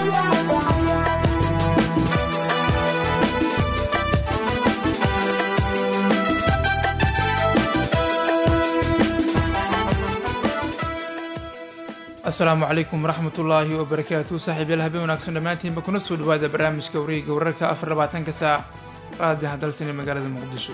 asalaamu calaykum waraxmat ullaahi wabarakaatu saaxiibyaal habeen wanaagsan dhammaantiinba kuna soo dhawaada barnaamijka wareega wararka afar labaatanka saac raadi hadalsan ee magaalada muqdisho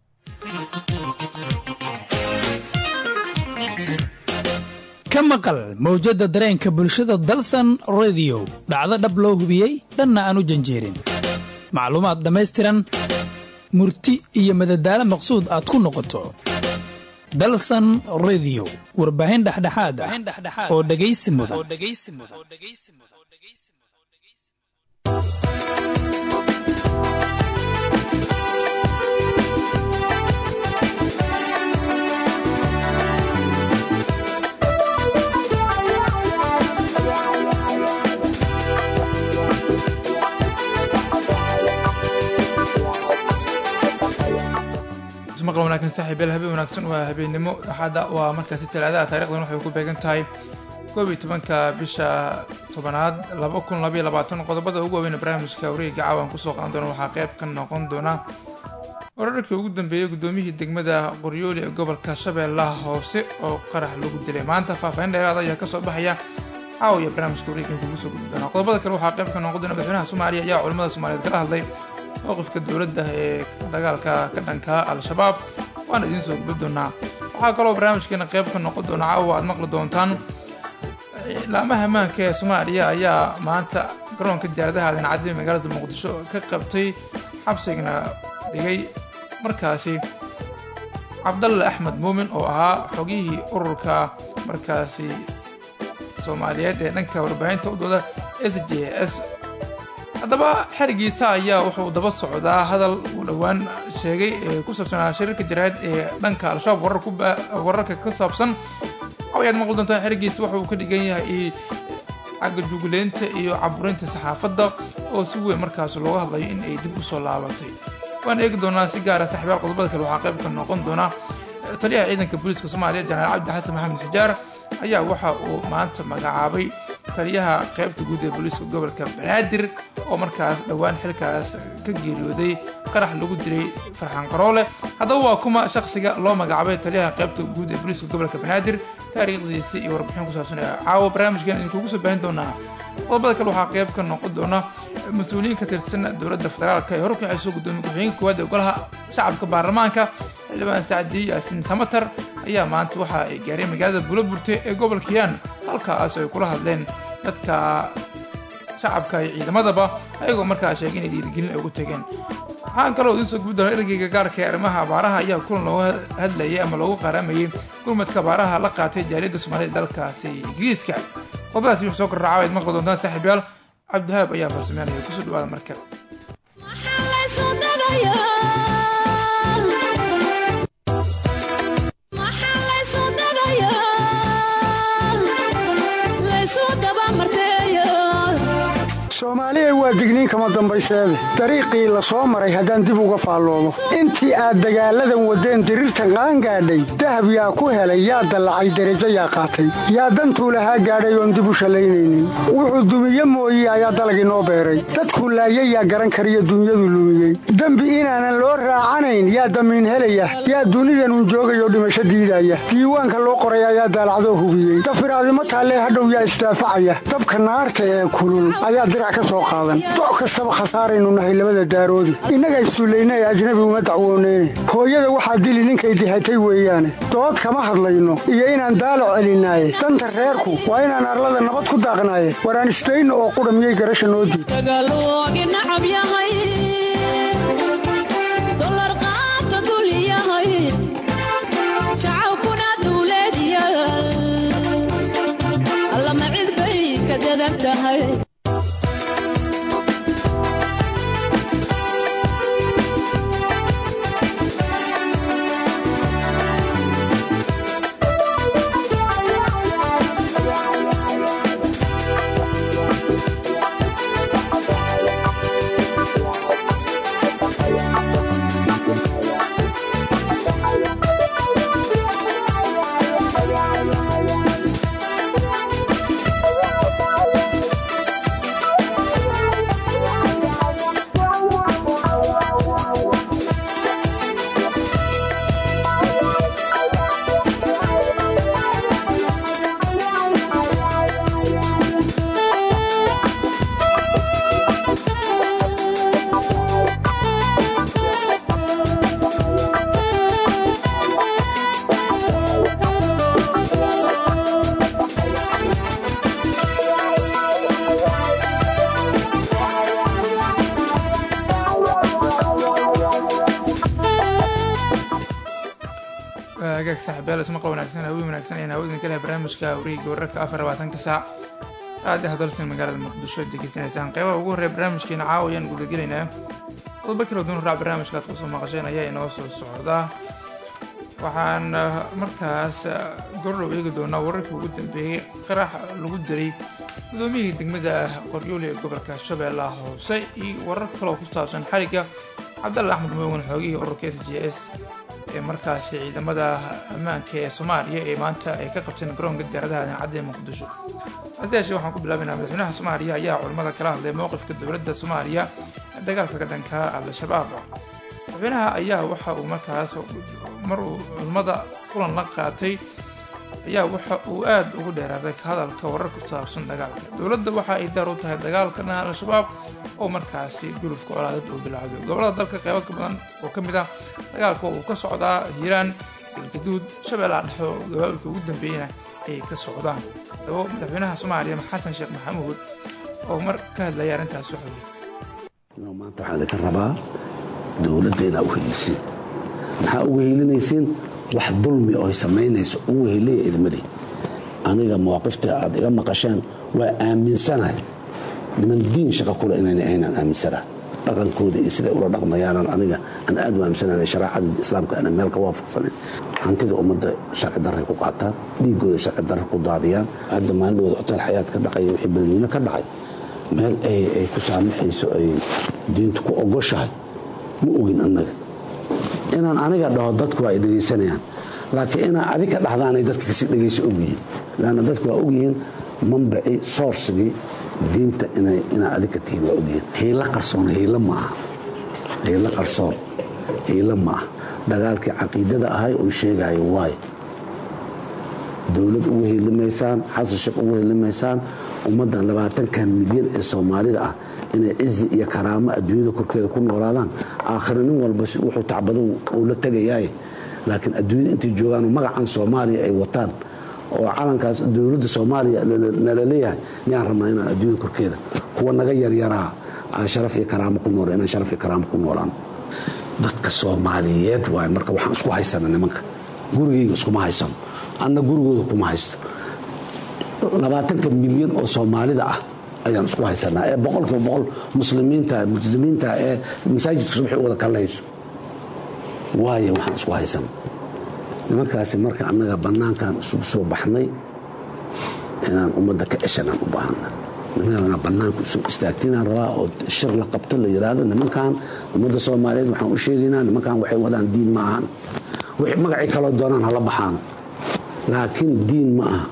ka maqal mawjadda dareenka bulshada dalsan rediyo dhacdo dhab loo hubiyey dhanna aan u janjeerin macluumaad dhammaystiran murti iyo madadaalo maqsuud aad ku noqoto dalsan rediyo warbaahin dhexdhexaad ah oo dhegaysi mudan maqal wanaagsan saaxiibyaal habeen wanaagsan waa habeennimo axadda waa markaasi talaadaha taarikhdan waxay ku beegan tahay koob iyo tobanka bisha tobanaad laba kun labaiyo labaatan qodobada ugu waaweyn barnaamijka wareega caawan kusoo qaadan doona waxaa qayb ka noqon doona wararkii ugu dambeeyey guddoomiyihii degmada qoryooli ee gobolka shabeellaha hoose oo qarax lagu dilay maanta faahfaahin dheeraada ayaa kasoo baxaya caawiya barnaamijka wareega kugu soo gudbi doona qodobada kale waxaa qayb ka noqon doona madaxweynaha soomaaliya ayaa culamada soomaaliyeed kala hadlay mowqifka dowladda ee dagaalka ka dhanka al-shabaab waana idiin soo gudbi doonaa waxaa kaloo barnaamijkeena qayb ka noqon doona caawa aad maqli doontaan laamaha ammaanka ee soomaaliya ayaa maanta garoonka diyaaradaha aadan magaalada muqdisho ka qabtay xabsigana dhigay markaasi cabdalle axmed muumin oo ahaa xogihii ururka markaasi soomaaliyeed ee dhanka warbaahinta u dooda s j s haddaba xerigiisa ayaa wuxuu daba socdaa hadal uu dhowaan sheegay ee ku saabsanaa shariirka jaraa'id ee dhanka al-shabaab wararka ka saabsan cawayaad maqli doontaa xerigiisa waxa uu ka dhigan yahay cagajugleynta iyo caburinta saxaafadda oo si weyn markaas looga hadlayo in ay dib u soo laabatay waan eegi doonaa si gaara saaxiibaal qodobada kale waxaa qayb ka noqon doona taliyaha ciidanka booliiska soomaaliya janaal cabdi xasan maxamed xijaar ayaa waxa uu maanta magacaabay taliyaha qaybta guud ee booliiska gobolka banaadir oo markaas dhowaan xilkaas ka geeriyooday qarax lagu dilay farxaan qaroole haddaba waa kuma shakhsiga loo magacaabay taliyaha qaybta guud ee booliiska gobolka banaadir taariikhdiisa iyo warbixin ku saabsan caawo barnaamijkan idinkugu soo baahin doonaa qodobada kale waxaa qayb ka noqon doona mas-uuliyiin ka tirsan dowladda federaalka ee horkaxayso gudoomiye ku-xigeenka koowaad ee golaha shacabka baarlamaanka xildhibaan sacdi yaasiin samatar ayaa maanta waxa ay gaareen magaalada buulaburte ee gobolka yaan halkaas ay kula hadleen dadka shacabka iyo ciidamadaba ayagoo markaa sheegay inay dhiirigelin ay ugu tegeen waxaan kaloo idiin soo gubi doona ergeyga gaarka ee arrimaha abaaraha ayaa kulan looga hadlayay ama loogu qaaramayay gurmadka abaaraha la qaatay jaaliyadda soomaaliyed dalkaasi ingiriiska qodobadaasi wix soo kordhacaa waad maqli doontaan saaxiibyaal cabdihaab ayaa farsameynaya kusoo dhawaada marka soomaaliya waa digniin kama dambayseede dariiqii la soo maray haddaan dib uga faalloomo intii aad dagaalladan waddeen diriirtan qaangaadhay dahab yaa ku helay yaa dallacay derajo yaa qaatay yaa dantuu lahaa gaadhay oon dib u shallaynaynin wuxuu dumiye mooye ayaa dalag inoo beeray dadkuu laayay yaa garan kariyo dunyadu lumiyey dembi inaanan loo raacanayn yaa damiin helaya yaa dunidanun joogayoo dhimasho diidaya diiwaanka loo qoray ayaa daalacdoo hubiyey dafiraadimo taallee hadhow yaa isdaafacaya dabka naarta ee kulul ayaa doc kastaba khasaaraynu nahay labada daaroodi innaga issullayna ee ajnabi uma dacwooneyne hooyada waxaa dili ninkay dihatay weeyaane dood kama hadlayno iyo inaan daalo celinaaye danta reerku waa inaan arlada nabad ku daaqnaaye waraan isdayno oo qudha miyay garasha noo diid hagaag saaxiibayaal ismaqal wanaagsan hawi wanaagsan ayaan hawada ka leh barnaamijka wareegga wararka afar labaatanka saac aad ah dalsan magaalada muqdisho degeysanaysaan qeybaha ugu horreeya barnaamijkeena caawa ayaan gudagelaynaa qodobo kala duwan raac barnaamijka aad kusoo maqasheen ayaa inoo soo socda waxaan markaas gordhow eegi doonaa wararkii ugu dambeeyey qarax lagu dilay gudoomiyihii degmada qoryooli ee gobolka shabeellaha hoose iyo warar kaloo ku saabsan xarigga cabdalle axmed moogan xoogihii ururka s j s ee markaasi ciidamada ammaanka ee soomaaliya ee maanta ay ka qabteen garoonka diyaaradaha dancadda ee muqdisho hase yeeshee waxaan ku bilaabaynaa madaxweynaha soomaaliya ayaa culimmada kala hadlay mowqifka dowladda soomaaliya ee dagaalka ka dhanka al-shabaab madaxweynaha ayaa waxa uu markaas mar uu culimmada kulan la qaatay ayaa waxa uu aada ugu dheeraaday ka hadalka warar ku saabsan dagaalka dowladda waxa ay daar u tahay dagaalka dhan al-shabaab oo markaasi gulufka colaadad uu bilaabay gobolada dalka qeybo ka badan oo ka mid ah dagaalka uu ka socdaa hiiraan galgaduud shabeellaha dhexe oo gabaabulka ugu dambeeyana ay ka socdaan dabo madaxweynaha soomaaliya xasan sheekh maxamuud oo mar ka hadlaya arrintaas wuxuu yidhi maanta waxaa idinka rabaa dowladda inaa u heliisiin maxaa ugu helinaysiin wax dulmi oo ay samaynayso ugu heliya idmali aniga mawaaqifta aad iga maqasheen waa aaminsanahay niman diin shaqa kule inayna aynaan aaminsanahay dhaqankooda iyo siday ula dhaqmayaanan aniga aan aad u aaminsanahay shareecada islaamka aanan meel ka waafaqsanayn hantida ummadda sharci darray ku qaataan dhiigooda sharci darra ku daadiyaan hadda maalidooda hotel xayaad ka dhacay wixii balmiino ka dhacay meel ay ku saamaxayso ay diintu ku ogoshahay ma ogin annaga inaan aniga dhaho dadku waa ay dhegaysanayaan laakiin inaa adig ka dhahdaanay dadka kasi dhegaysa ogyihiin lanna dadku waa ogyihiin mambaci soorsigii diinta inaa adig ka tihiin waa ogyihiin hiilo qarsoon hiilo ma aha hiilo qarsoon hiilo ma aha dagaalkii caqiidada ahay oo sheegayo waay dowlad ugu helimaysaan xasan sheekh ugu helimaysaan ummaddan labaatankan milyan ee soomaalida ah inay cizi iyo karaamo adduunyada korkeeda ku noolaadaan aakhira nin walba wuxuu tacbado uu la tegayaaye laakiin adduunyada intay joogaanoo magacan soomaaliya ay wataan oo calankaas dowladda soomaaliya nala leeyahay yaan rabnaa inaan adduunyada korkeeda kuwa naga yaryaraa aan sharaf iyo karaamo ku nool inaan sharaf iyo karaamo ku noolaan dadka soomaaliyeed waay marka waxaan isku haysana nimanka gurigayga iskuma haysano anna gurigooda kuma haysto labaatanka milyan oo soomaalida ah ayaan isku haysanaa ee boqolkiiba boqol muslimiinta multizimiinta ee masaajidka subaxi wada kallayso waayo waxaan isku haysana nimankaasi marka annaga bannaankan isugu soo baxnay inaan ummadda ka ceshanaan u baahana nimanaa bannaanka isu istaagtinaan rabaa oo shir la qabto la yidhaahdo nimankan ummadda soomaaliyeed waxaan u sheegaynaa nimankan waxay wadaan diin ma ahan magacii kaloo doonaan hala baxaan laakiin diin ma aha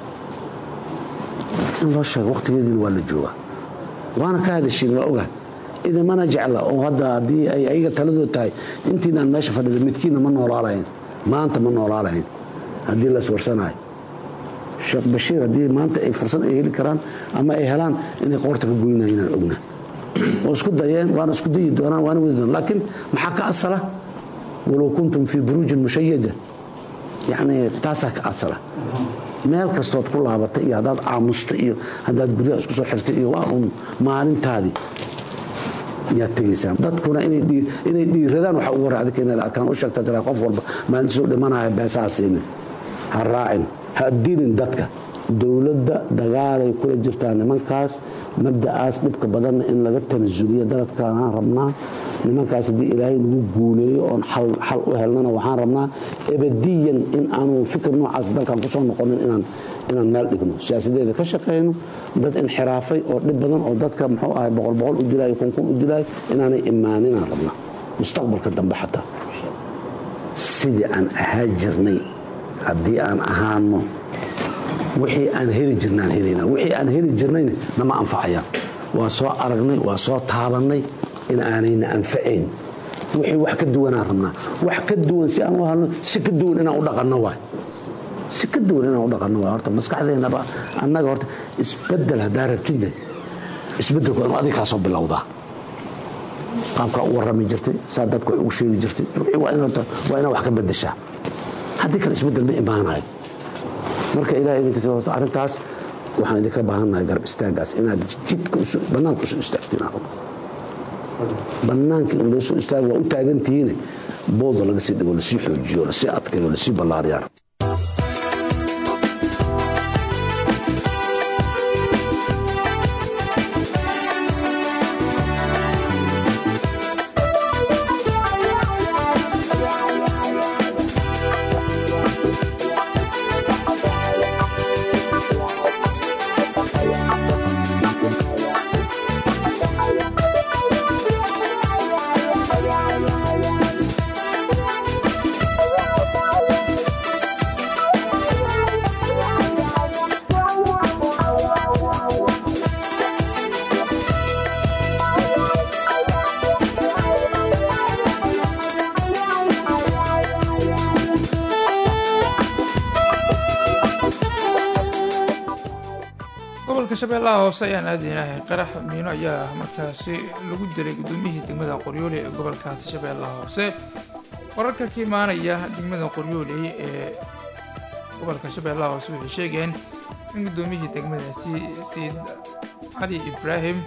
in loo sheego wakhtigeediina waa la joogaa waana ka hadashiin waa oga idamana jecla oo hadda haddii ay ayaga taladood tahay intiinaan meesha fadhida midkiinna ma noolaalahayn maanta ma noolaalahayn haddii la iswarsanayo sheekh bashiir haddii maanta ay fursad ay heli karaan ama ay helaan inay qoorta ka goynayo inaan ogna oo isku dayeen waana isku dayi doonaan waana wadi doonaan laakiin maxaa ka asala walow kuntum fii buruujin mushayada yacni taasaa ka asala meel kastood ku laabatay iyo haddaad aamusta iyo haddaad guryaha isku soo xirtay iyo waa uun maalintaadii yaad tegaysaa dadkuna inay dhiiradaan waxa ugu horey adika inaad arkaan u sheegta tira qof walba maalintiisuu dhimanaya beesaha siinin ha raacin ha dilin dadka dowladda dagaalay kula jirtaa nimankaas mabda'aas dhibka badanna in laga tanasuliyo daladkaanaan rabnaa nimankaas haddii ilaahay nagu guuleeyo oon xal u helnana waxaan rabnaa ebadiyan in aanu fikir noocaas dalkan kusoo noqonin inaan meel dhigno siyaasadeeda ka shaqayno dad inxiraafay oo dhib badan oo dadka muxuu ahay boqol boqol u dilaayo kunkun u dilaayo inaanay imaaninaan rabnaa mustaqbalka dambe xataa sidii aan ahaa jirnay haddii aan ahaano wixii aan heli jirnaan helayna wixii aan heli jirnayna nama anfacayaan waa soo aragnay waa soo taabannay in aanayna anfacayn wixii wax ka duwanaan rabnaa wax ka duwan si aan u halno si ka duwan inaan u dhaqanno waay si ka duwan inaan u dhaqanno waay horta maskaxdeennaba annaga horta isbeddel haddaa rabtidne isbeddelku inuu adiga kaa soo bilowdaa qaabkaa u warrami jirtay saa dadka ugu sheegi jirtay waa inaa wax ka beddeshaa haddii kale isbeddel ma imaanayo marka ilahay idinkas horta arrintaas waxaan idinka baahannahay garab istaagaas inaad jidka bannaanka usoo istaagtiin aan rabno bannaankii in loo soo istaago waa u taagantihiine booda laga sii dhigo lasii xoojiyo lasii adkayo lasii ballaariyaan gobolka shabeellaha hoose ayaan aadeynahay qarax miino ayaa markaasi lagu dilay gudoomiyihii degmada qoryooley ee gobolkaasi shabeellaha hoose wararka ka imaanaya degmada qoryooley ee gobolka shabeellaha hoose waxay sheegeen in gudoomiyihii degmadaasi sayid cali ibraahim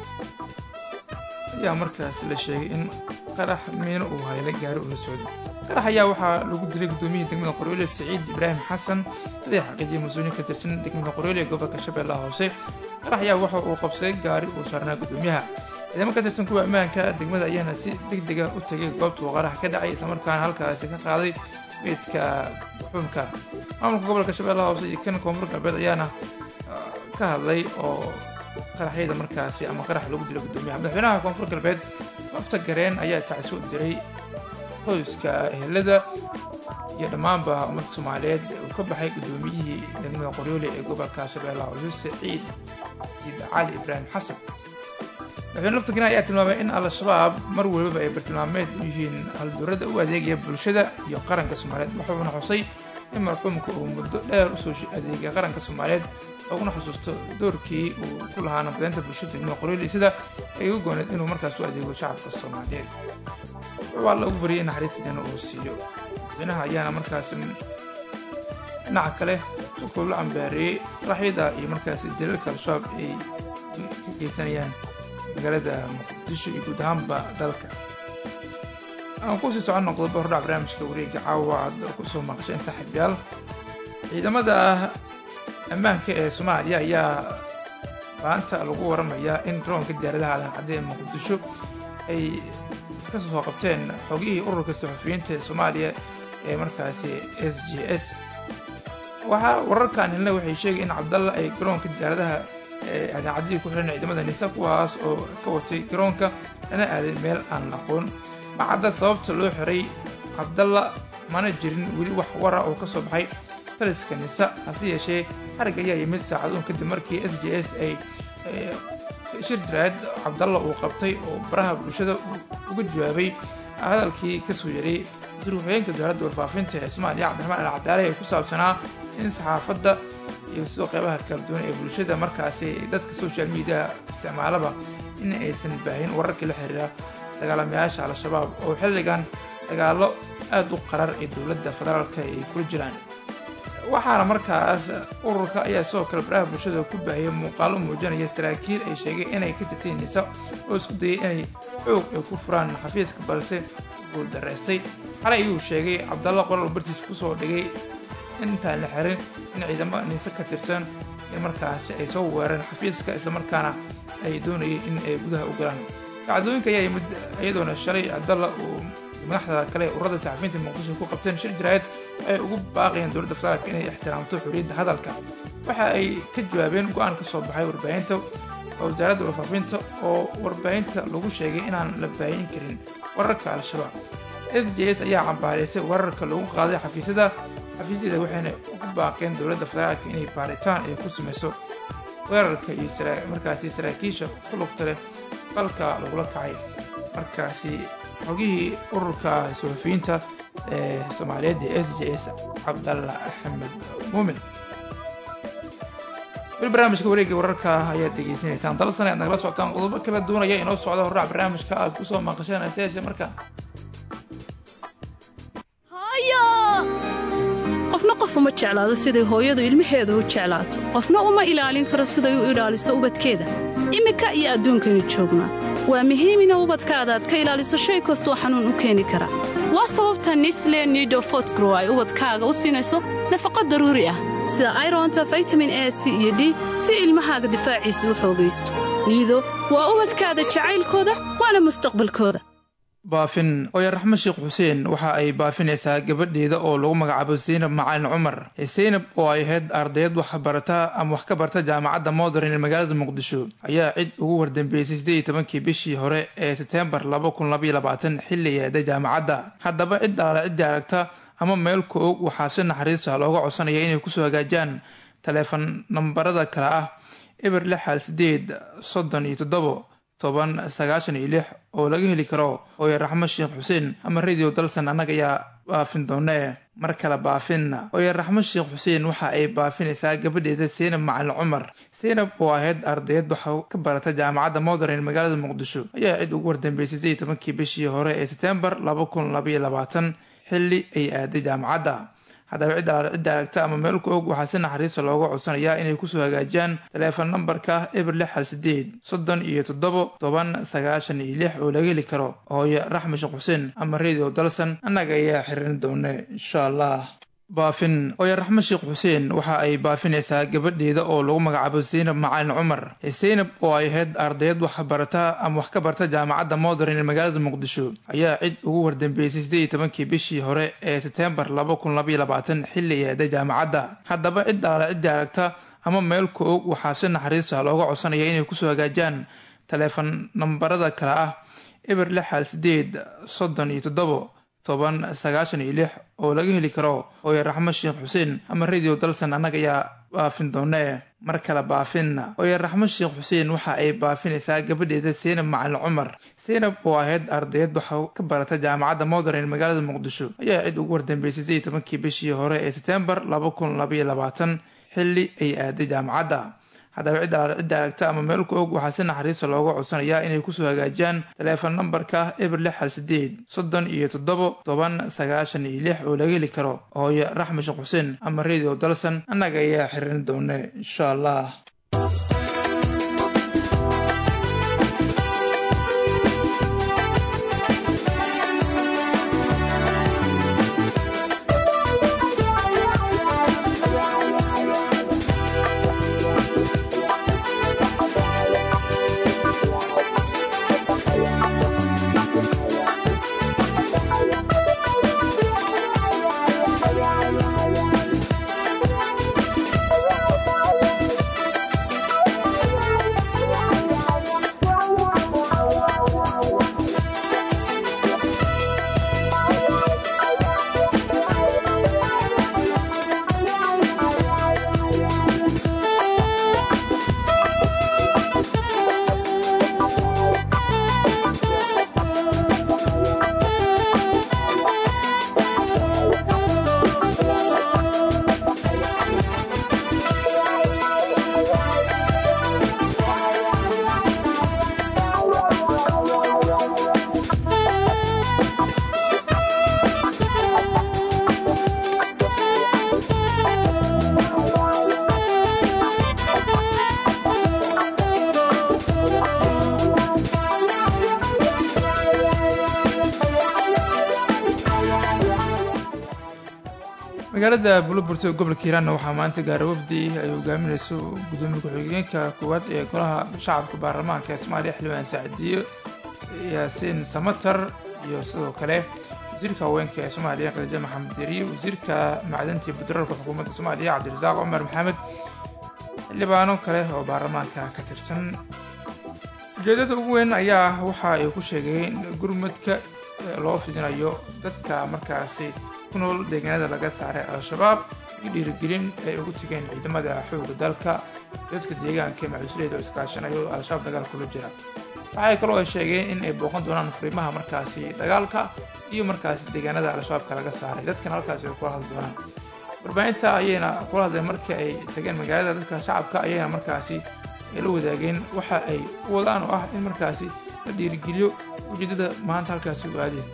ayaa markaas la sheegay in qarax miino uu hayla gaari ula socdo qarax ayaa waxaa lagu dilay gudoomiyihii degmada qoryoole siciid ibraahim xasan siday xaqiijiyay mas-uuliyiin ka tirsan degmada qoryoole ee gobolka shabeellaha hoose qarax ayaa waxa uu qabsaday gaari uu saarnaa gudoomiyaha ciidamo ka tirsan kuwa ammaanka degmada ayaana si deg dega u tegay goobta uu qarax ka dhacay islamarkaana halkaasi ka qaaday meydka xukunka maamulka gobolka shabeellaha hoose iyo kan koonfur galbeed ayaana ka hadlay oo qaraxyada markaasi ama qarax lagu dilo gudoomiyaha madaxweynaha koonfur galbeed lafta gareen ayaa tacsi u diray qoyska ehelada iyo dhammaanba ummadda soomaaliyeed uu ka baxay gudoomiyihii degmada qoryoole ee gobolka shabeellaha hoose saciid saciid cali ibraahim xasan madaxweyne lafta gareen ayaa tilmaamay in al-shabaab mar walbaba ay bartilmaameed u yihiin halduurada u adeegaya bulshada iyo qaranka soomaaliyeed wuxuuna xusay in marxuumka uu muddo dheer usoo adeegay qaranka soomaaliyeed uguna xusuusto doorkii uu ku lahaa nabadaynta bulshada degmada qoryoole sida ay u gooneed inuu markaas u adeego shacabka soomaaliyeed waa la ugu bariyay in naxariista janno uu siiyo madaxweynaha ayaana markaasi dhinaca kale sukuu la cambaareeyey qaraxyada iyo markaasi daliilka al-shabaab ay ka geysanayaan magaalada muqdisho iyo guud ahaanba dalka aan kusii soconno qodobo hordhac barnaamijka wareega caawa aad kusoo maqasheen saaxiibyaal ciidamada ammaanka ee soomaaliya ayaa maanta lagu waramayaa in garoonka diyaaradaha aadan cadde ee muqdisho ay ka soo qabteen xogihii ururka saxufiyiinta ee soomaaliya ee markaasi s j s waxaa wararkan helna waxay sheegay in cabdalla ay garoonka diyaaradaha ee aadan caddihii ku xiran ciidamada nisa kuwaas oo ka watay garoonka lana aaday meel aan aqoon macadda sababta loo xiray cabdalla mana jirin weli wax wara oo ka soo baxay taliska nisa hase yeeshee xarig ayaa yimid saacaduun kadib markii s j s ay shir jiraad cabdalla uu qabtay oo baraha bulshada uga jawaabay hadalkii kasoo yaray wasiir-waxooyeenka dowladda warfaafinta ee soomaaliya cabdiraxmaan al cadaale ee ku saabsanaa in saxaafadda iyo sidoo qeybaha kala duwan ee bulshada markaasi dadka social mediaha isticmaalaba in aysan baahin wararkii la xiriira dagaalamayaasha al-shabaab oo xilligan dagaallo aada u qarar ee dowladda federaalka ay kula jiraan waxaana markaas ururka ayaa sidoo kale baraha bulshada ku baahiyay muuqaalo muujinaya saraakiil ay sheegeen inay ka tirsan nisa oo isku dayay inay xoog ay ku furaan xafiiska balse guuldaraystay xalay ayuu sheegay cabdalla qoraal bartiis kusoo dhigay intaan la xirin in ciidamo nise ka tirsan in markaasi ay soo weerareen xafiiska islamarkaana ay doonayeen in ay gudaha u galaan dacdooyinka ayaa yimid iyadoona shalay cabdalla uu madaxda kale ururada saxafiyiinta muqdisho ku qabteen shir jiraayad waxay ugu baaqayeen dowladda federaalka inay ixtiraamto xorriyadda hadalka waxa ay ka jawaabeen go-aan ka soo baxay warbaahinta wasaaradda warfaafinta oo warbaahinta lagu sheegay inaan la baahin karin wararka al-shabaab s j s ayaa cambaaraysay wararka lagu qaaday xafiisyada xafiisyada waxayna ugu baaqeen dowladda federaalka inay baaritaan ay ku samayso weerarka iyo markaasi saraakiisha ku lugta leh falka lagula kacay markaasi xogihii ururka suxufiyiinta ee soomaaliyeed ee s j s cabdalla axmed muumin weli barnaamijka wareegga wararka ayaad degeysanaysaan dal sane aad nagala socotaan qodobo kala duwanaya inoo socda hordhac barnaamijka aad kusoo maqasheen aseese markaa qofna qof uma jeclaado siday hooyadu ilmaheeda u jeclaato qofna uma ilaalin karo siday u ilaaliso ubadkeeda iminka iyo adduunkaynu joognaa waa muhiim ina ubadkaada aad ka ilaaliso shay kastoo xanuun u keeni kara waa sababta nisle nido fotgrow ay ubadkaaga u siinayso nafaqo daruuri ah sida ironta vitamin a c iyo d si ilmahaaga difaaciisa u xoogaysto niido waa ubadkaada jacaylkooda waana mustaqbalkooda baafin oya raxmo sheekh xuseen waxa ay baafinaysaa gabadheeda oo lagu magacaabo saynab macalin cumar saynab oo ay ahayd ardayad waxbarata ama wax ka barta jaamacadda modern ee magaalada muqdisho ayaa cid ugu wardambeysay siddeed iyo tobankii bishii hore ee seteembar laba kun labaiyo labaatan xilli yeeday jaamacadda haddaba cid alaala ciddii aragta ama meel ku og waxaa si naxariisa looga codsanaya inay kusoo hagaajaan taleefon nambarada kale ah eber lix hal sideed soddon iyo toddobo toban sagaashan iyo lix oo laga heli karo ooya raxmo sheekh xuseen ama radio dalsan annaga ayaa baafin doonee mar kale baafinna ooya raxmo sheekh xuseen waxa ay baafinaysaa gabadheeda seynab macalin cumar seynab oo ahayd ardayad waxa ka barata jaamacadda modern magaalada muqdisho ayaa cid ugu wardambeysay sidii tobankii bishii hore ee seteembar laba kun labaiyo labaatan xilli ay aaday jaamacadda haddaba cid alaal cidda aragta ama meel ku og waxaa si naxariista looga codsanayaa inay kusoo hagaajaan taleefon nambarka eber lix hal sideed soddon iyo toddobo toban sagaashan iyo lix oo laga heli karo hooyo raxme sheekh xuseen ama radio dalsan annaga ayaa xirin doone insha allah baafin ooya raxmo sheekh xuseen waxa ay baafinaysaa gabadheeda oo lagu magacaabo saynab macalin cumar saynab oo ay ahayd ardayad waxbarata ama wax ka barta jaamacadda modern ee magaalada muqdisho ayaa cid ugu wardambeysay siddeed iyo tobankii bishii hore ee seteembar laba kun labaiyo labaatan xilli yeeday jaamacadda haddaba cid alaala ciddii aragta ama meel ku og waxaa si naxariista looga codsanaya inay kusoo hagaajaan taleefon nambarada kale ah eber lix hal sideed soddon iyo toddobo toban sagaashan iyo lix oo laga heli karo hooya raxmo sheekh xuseen ama radio dalsan annaga ayaa baafin doonee mar kale baafinna hooya raxmo sheekh xuseen waxa ay baafinaysaa gabadheeda seynab macalin cumar seynab oo ahayd ardayad waxa ka barata jaamacadda modern ee magaalada muqdisho ayaa cid ugu wardambeysay sidii tobankii bishii hore ee seteembar laba kun labaiyo labaatan xilli ay aaday jaamacadda haddaba cid alaal cidda aragta ama meel ku og waxaa si naxariista looga codsanayaa inay kusoo hagaajaan taleefon nambarka eber lix hal sideed soddon iyo toddobo toban sagaashan iyo lix oo laga heli karo hooyo raxme sheekh xuseen ama radio dalsan annaga ayaa xirin doone insha allah magaalada buloburto gobolka hiiraanna waxaa maanta gaara wafdi ay hogaaminayso gudoomiye ku-xigeenka koowaad ee golaha shacabka baarlamaanka ee soomaaliya xildhibaan saacadiyo yaasiin samatar iyo sidoo kale wasiirka haweenka ee soomaaliya khadiija maxamed deriye wasiirka macdanta iyo batroolka xukuumadda soomaaliya cabdirasaaq cumar maxamed xildhibaano kale oo baarlamaanka ka tirsan ujeedada ugu weyn ayaa waxa ay ku sheegeen gurmadka loo fidinayo dadka markaasi ku nool deegaanada laga saaray al-shabaab iyo dhiirigelin ay ugu tegeen ciidamada xooga dalka dadka deegaanka ee macuusuleeda oo iskaashanayo oo al-shabaab dagaal kula jira waxay kaloo ay sheegeen in ay booqan doonaan furimaha markaasi dagaalka iyo markaasi deegaanada al-shabaabka laga saaray dadkana halkaasi ay kula hadli doonaan warbaahinta ayayna kula hadleen markii ay tageen magaalada dadka shacabka ayayna markaasi ay la wadaageen waxa ay u wadaan oo ah in markaasi la dhiirigeliyo ujeedada maanta halkaasi u aadeen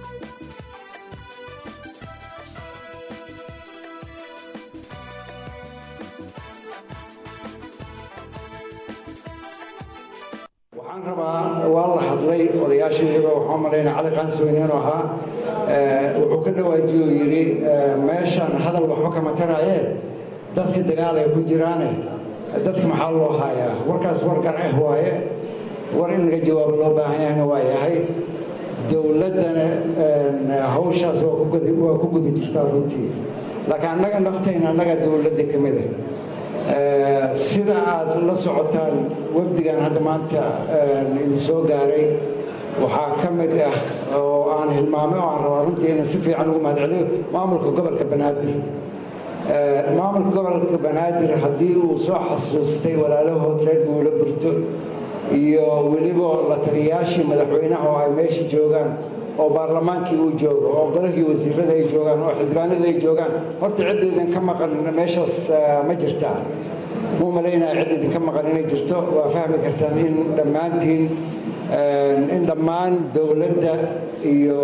waxaan rabaa waa la hadlay odayaashii iyagoo waxaa malaynaa cali qaansiweyne inuu ahaa wuxuu ka dhawaajiyo yidhi meeshan hadal waxba kama taraayee dadka dagaal ay ku jiraane dadka maxaa loo haayaa warkaas war garceh waaye war in laga jawaabo loo baahan yahayna waa yahay dowladdana hawshaas waa ku guda jirtaa runtii laakiin annaga naftayna annaga dowladda ka mida sida aad la socotaan wafdigan hadda maanta idin soo gaaray waxaa ka mid ah oo aan hilmaamay oo aan rabaa runtii inaan si fiican ugu mahadceliyo maamulka gobolka banaadir maamulka gobolka banaadir haddii uu soo xasuustay walaalahood reer guula burto iyo weliba la taliyayaashii madaxweynaha oo ay meesha joogaan oo baarlamaankii uu joogo oo golahii wasiirada ay joogaan oo xildhibaanada ay joogaan horta cid idinka maqan meeshaas ma jirtaa muu malaynaya cid idinka maqan inay jirto waa fahmi kartaan in dhammaantiin in dhammaan dowladda iyo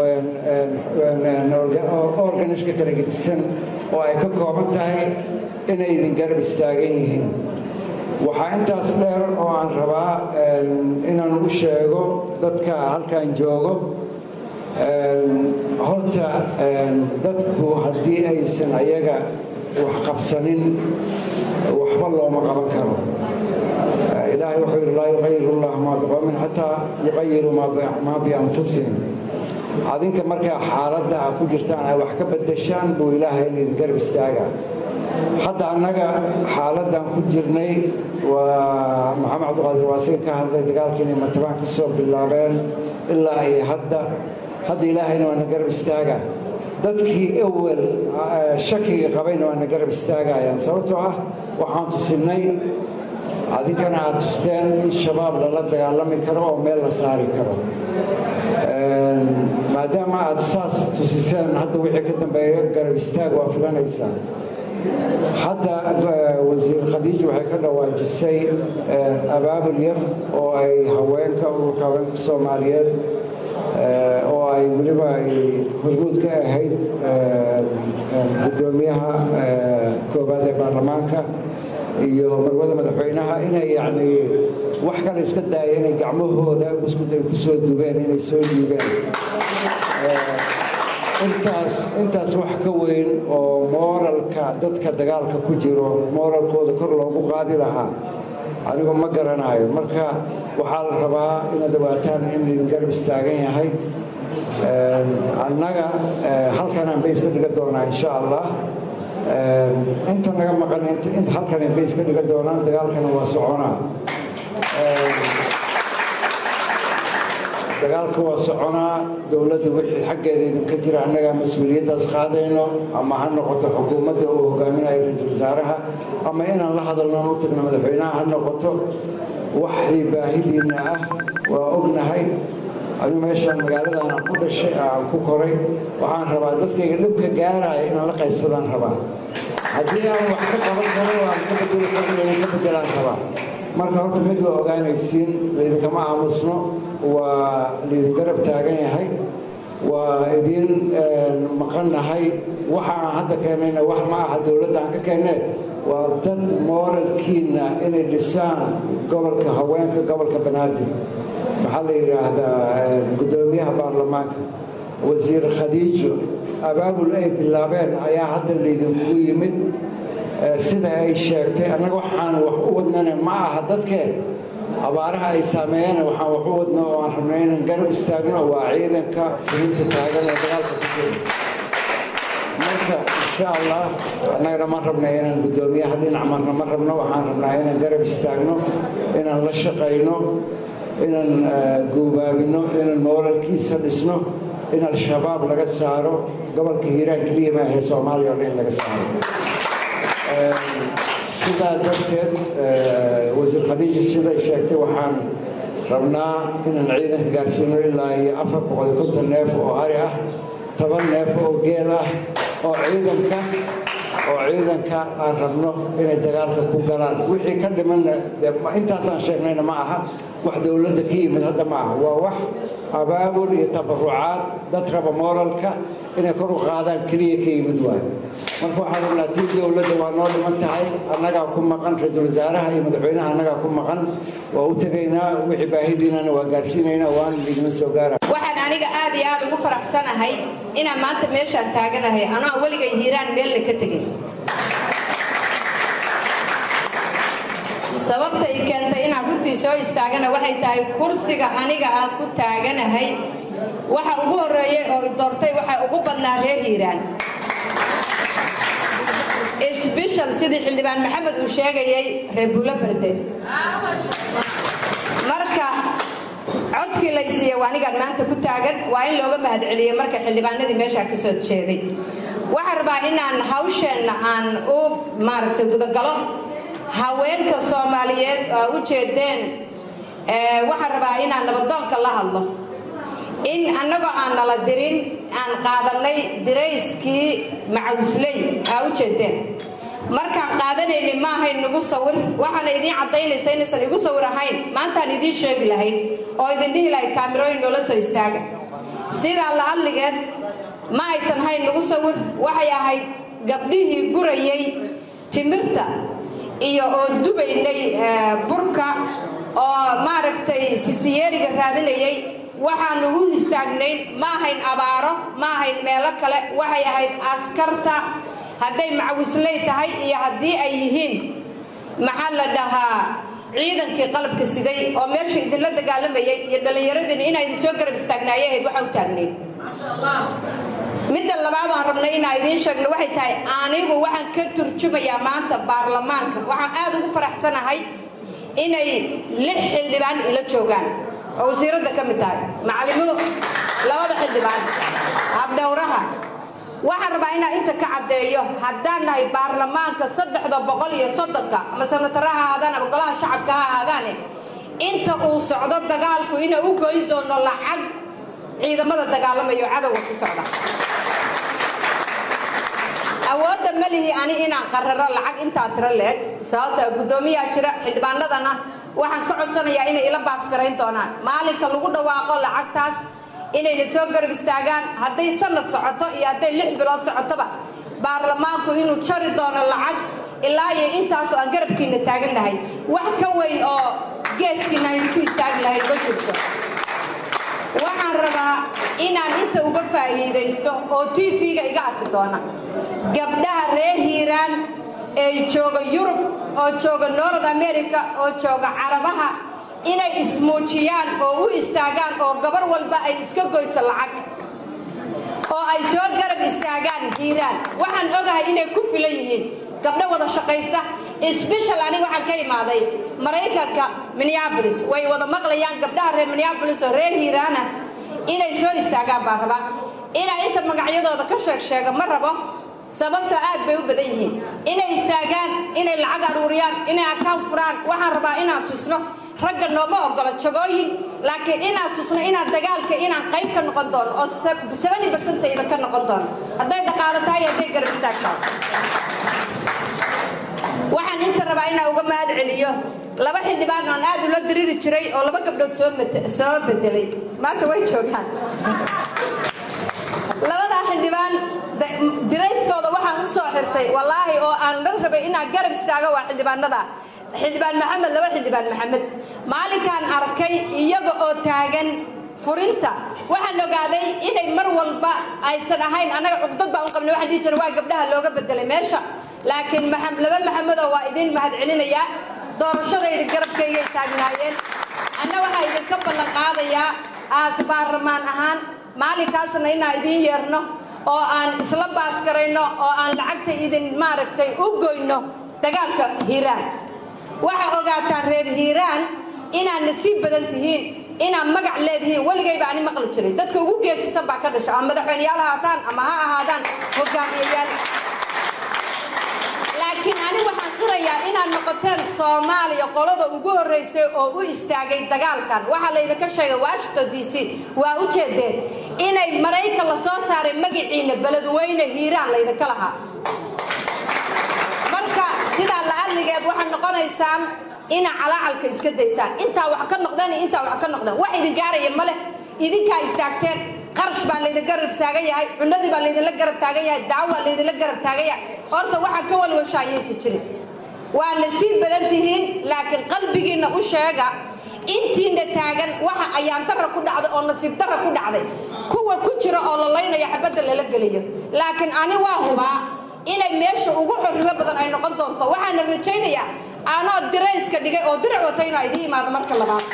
organiska kala gedisan oo ay ka kooban tahay inay idin garab istaagan yihiin waxaa intaas dheer oo aan rabaa inaan u sheego dadka halkan joogo horta dadku haddii aysan ayaga wax qabsanin waxba looma qaban karo ilaahay wuxuu yidhi laa yuqayiru llahu maa biqowmin xataa yuqayiru maa bianfusihim adinka markaa xaaladda a ku jirtaan ay wax ka bedeshaan buu ilaahay idin garab istaaga hadda annaga xaaladdan ku jirnay waa maxamed cabdiqaadir waasiin ka hadlay dagaalkii inay martabaan ka soo bilaabeen ilaa ay hadda hadda ilaahayna waana garab istaaga dadkii ewel shakiga qabayna waana garab istaagayaan sababtoo ah waxaan tusinay adinkana aad tusteen in shabaab lala dagaalami karo oo meel la saari karo maadaama aad saas tusiseen hadda wixii ka dambeeyo garab istaag waa filanaysaan hadda wasiir khadiija waxay ka dhawaajisay abaabul yar oo ay haweenka ururka haweenka soomaaliyeed oo ay weliba ay horguud ka ahayd guddoomiyaha koobaad ee baarlamaanka iyo marwada madaxweynaha inay yacni wax kale iska daaya inay gacmahooda buskud ay ku soo dubeen inay soo dhiibeen intaas intaas wax ka weyn oo mooralka dadka dagaalka ku jiro mooralkooda kor loogu qaadi lahaa anigu ma garanayo marka waxaa la rabaa inaad ogaataan in idin garab istaagan yahay annaga halkanaan bays ka dhiga doonaa insha allah inta naga maqan inta halkanay bays ka dhiga doonaan dagaalkana waa soconaa dagaalka waa soconaa dowladda wixii xaggeeda idinka jira annagaa mas-uuliyaddaas qaadayno ama ha noqoto xukuumadda uu hogaaminayo ra-iisul wasaaraha ama inaan la hadalnoon u tagno madaxweynaha ha noqoto waxii baahidiinna ah waa ognahay adigu meeshaan magaaladan aan ku dhashay aan ku koray waxaan rabaa dadkayga dhibka gaaraya inaan la qaybsadaan rabaa haddii aan wax ka qaban karo aan ka bedeli karo inaan ka bedelaan rabaa marka horta mid waa ogaanaysiin laydinkama aamusno waa laydin garab taagan yahay waa idin maqannahay waxa aan hadda keenayna wax ma aha dowladda aan ka keennee waa dad mooralkiinna inay dhisaan gobolka haweenka gobolka banaadir maxaa la yidhaahdaa guddoomiyaha baarlamaanka wasiir khadiijo abaabul ay bilaabeen ayaa hadda laydinkugu yimid sida ay sheegtay annaga waxaan wax u wadnana ma aha dadkeen abaaraha ay saameeyeen waxaan wax u wadno oo aan rabnay inaan garab istaagno waa ciidanka fulinta taagan ee dagaalka ku jira marka insha allah annagana ma rabna inaan guddoomiyaha dhinac marna ma rabno waxaan rabnaa inaan garab istaagno inaan la shaqayno inaan guubaabino inaan mooralkiisa dhisno in al-shabaab laga saaro gobolka hiiraan keliya ma ahe soomaaliya o dhan in laga saaro sidaa darteed wasiir khadiija siday sheegtay waxaan rabnaa inaan ciidanka gaarsiino ilaa iyo afar boqol iyo konton neef oo ari ah toban neef oo geel ah oo ciidanka oo ciidanka aan rabno inay dagaalka ku galaan wixii ka dhimanna intaasaan sheegnayna ma aha wax dowladda ka yimid hadda ma aha waa wax abaabul iyo tabarucaad dad raba moralka inay kor u qaadaan keliya ka yimid waayo marka waxaan rabnaa tii dowladda waa noo dhiman tahay annagaa ku maqan ra-iisul wasaaraha iyo madaxweynaha annagaa ku maqan waa u tegaynaa wixii baahidiinana waa gaarsiinaynaa waana idinma soo gaara waxaan aniga aad iyo aad ugu faraxsanahay inaan maanta meeshaan taaganahay anoo weligay hiiraan meelna ka tegin sababta i keentay inaan runtii soo istaagana waxay tahay kursiga aniga aan ku taaganahay waxa ugu horreeyey oo i doortay waxaa ugu badnaa reer hiiraan sbeshal sidii xildhibaan maxamed uu sheegayay reer buulo berde marka codkii laysiiya waa anigaan maanta ku taagan waa in looga mahadceliyey marka xildhibaanadii meeshaa ka soo jeeday waxaan rabaa inaan hawsheenna aan u maaragtay gudagalo haweenka soomaaliyeed oo u jeedeen waxaan rabaa inaan nabadoonka la hadlo in annagoo aan nala dirin aan qaadanay dirayskii macawisley aa u jeedeen markaan qaadanayni ma ahayn nagu sawir waxaana idiin caddaynaysa inaysan igu sawir ahayn maantaan idiin sheegi lahayd oo idin dhihi lahayd kaamirooyin noola soo istaaga sidaa la hadligeed ma aysan hayn nagu sawir waxay ahayd gabdhihii gurayay timirta iyo oo dubaynay burka oo maaragtay sisiyeeriga raadinayay waxaanu u istaagnayn ma ahayn abaaro ma ahayn meelo kale waxay ahayd askarta hadday macawisley tahay iyo haddii ay yihiin maxaa la dhahaa ciidankii qalabka siday oo meesha idinla dagaalamayay iyo dhallinyaradiina inaa idin soo garab istaagnaayay ahayd waxa u taagnayn midda labaad aan rabnay inaa idiin sheegno waxay tahay anigu waxaan ka turjumayaa maanta baarlamaanka waxaan aad ugu faraxsanahay inay lix xildhibaan ila joogaan oo wasiiradda ka mid tahay macalimo labada xildhibaan habdhowraha waxaan rabaa inaa inta ka caddeeyo haddaan nahay baarlamaanka saddexda boqol iyo soddonka ama sanatara ha ahaadaan ama golaha shacabka ha ahaadaane inta uu socdo dagaalku inay u goyn doono lacag ciidamada dagaalamayo cadowga ku socda awoodda ma lihi ani inaan qararo lacag intaa tiro leeg sababta guddoomiyaa jira xildhibaanadana waxaan ka codsanayaa inay ila baaskarayn doonaan maalinka lagu dhawaaqo lacagtaas inayna soo garab istaagaan hadday sanad socoto iyo hadday lix bilood socotoba baarlamaanku inuu jari doono lacag ilaa iyo intaasoo aan garabkiina taagan lahay wax ka weyn oo geeskiina aynu ku istaagi lahayn ma jirto waxaan rabaa inaan inta uga faa'iidaysto oo tv-ga iga arki doona gabdhaha reer hiiraan ee jooga yurub oo jooga north america oo jooga carabaha inay ismuujiyaan oo u istaagaan oo gabar walba ay iska goyso lacag oo ay soo garab istaagaan hiiraan waxaan ogahay inay ku filan yihiin gabdho wada shaqaysta sbeshal aniga waxaan ka imaaday maraykanka minneabolis way wada maqlayaan gabdhaha reer minneabolis oo reer hiiraana inay soo istaagaan baa raba inaa inta magacyadooda ka sheeg sheega ma rabo sababtoo aad bay u badan yihiin inay istaagaan inay lacag aruuriyaan inay akaan furaan waxaan rabaa inaan tusno ragga nooma ogolo jagooyin laakiin inaan tusno inaan dagaalka inaan qayb ka noqon doono oo sabani barsanta idinka noqon doono hadday dhaqaalo tahay hadday garab istaag tahay waxaan inta rabaa inaan uga mahad celiyo laba xildhibaan aan aad ula diriiri jiray oo laba gabdhood soo bedelay maanta way joogaan labadaa xildhibaan dirayskooda waxaan u soo xirtay wallaahi oo aan la rabay inaan garab istaago waa xildhibaanada xildhibaan maxamed laba xildhibaan maxamed maalinkaan arkay iyaga oo taagan furinta waxaan ogaaday inay mar walba aysan ahayn annaga cuqdad baan u qabnay waxaan dhihi jiray waa gabdhaha looga bedelay meesha laakiin laba maxamedoo waa idin mahad celinayaa doorashadayda garabkaygay taagnaayeen anna waxaa idinka ballan qaadayaa aas baarlamaan ahaan maalinkaasna inaan idiin yeerno oo aan isla baaskarayno oo aan lacagta idin maaragtay u goyno dagaalka hiiraan waxaa ogaataan reer hiiraan inaad nasiib badan tihiin inaad magac leedihiin weligayba ani maqli jiray dadka ugu geesisan baa ka dhasha ama madaxweyneyaal ahaataan ama ha ahaadaan hogaamiyayaal laakiin ani waxaan qirayaa inaad noqoteen soomaaliya qolada ugu horraysay oo u istaagay dagaalkan waxaa laydinka sheegay washington d c waa u jeedeen inay maraykan la soo saaray magaciina beledweyne hiiraan laydinka lahaa marka sidaa la adligeed waxaad noqonaysaan inaa calaacalka iska daysaan intaa wax ka noqdeen iyo intaa wax ka noqdeen wax idin gaaraya ma leh idinkaa istaagteen qarash baa laydin garab taagan yahay cunadii baa laydinla garab taagan yahay daawaa laydinla garab taagan yahay horta waxaa ka walwasha ayaysa jirin waa nasiib badan tihiin laakiin qalbigiinna u sheega intiina taagan waxa ayaan dara ku dhacday oo nasiib dara ku dhacday kuwa ku jira oo la laynaya xabadda lala geliyo laakiin ani waa hubaa inay meesha ugu xorrimo badan ay noqon doonto waxaana rajaynayaa anoo dirayska dhigay oo dirac wata inaa idiin imaado marka labaad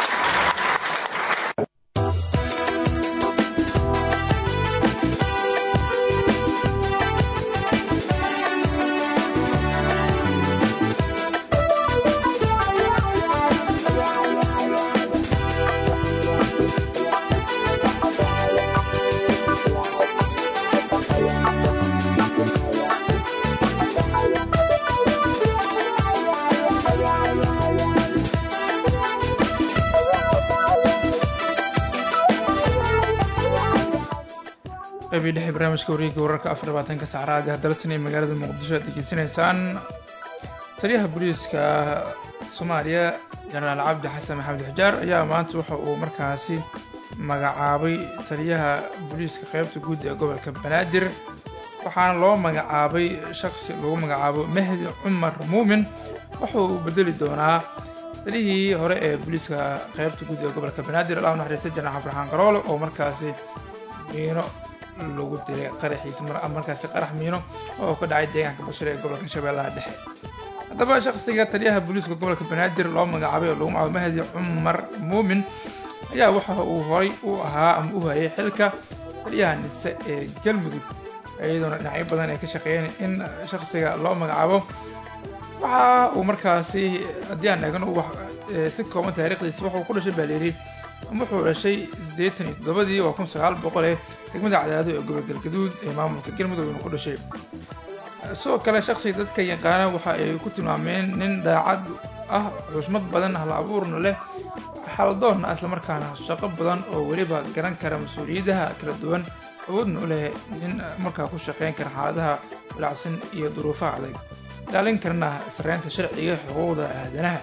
qaybii dhexe barnaamijka wareegga wararka afar labaatanka saacraadi hadalsanay magaalada muqdisho aad degeysanaysaan taliyaha booliiska soomaaliya jenaraal cabdi xasan maxamed xijaar ayaa maanta waxa uu markaasi magacaabay taliyaha booliiska qeybta guud ee gobolka banaadir waxaana loo magacaabay shaqsi lagu magacaabo mahdi cumar muumin waxa uu bedeli doonaa taliyihii hore ee booliiska qeybta guud ee gobolka banaadir allah naxariista jenaraal cabdiraxmaan qaroole oo markaasi miino lagu dilay qaraxiisa markaasi qarax miino oo ka dhacay deegaanka bashir ee gobolka shabeellaha dhexe haddaba shaqsiga taliyaha booliiska gobolka banaadir loo magacaabay oo lagu magacaabo mahdi cumar muumin ayaa waxa uu horay u ahaa ama u hayay xilka taliyaha nise ee galmudug iyadoona dhinacyo badan ay ka shaqeeyeen in shaqsiga loo magacaabo waxa uu markaasi haddii aan eegno si kooban taariikhdiisa wuxuu ku dhashay baa layidhi wuxuu dhashay siddeetan iyo toddobadii waa kun sagaal boqol ee degmada cadaado ee gobol galgaduud ee maamulka galmudug inu ku dhashay sidoo kale shaqsiga dadka yaqaana waxa ay ku tilmaameen nin daacad ah xushmad badan hal abuurna leh xaldoonna islamarkaana shaqo badan oo weliba garan kara mas-uuliyadaha kala duwan awoodna u leh nin markaa ku shaqeyn kara xaaladaha walacsan iyo duruufaha adag ilaalin karana sareynta sharciga xuquuqda aadanaha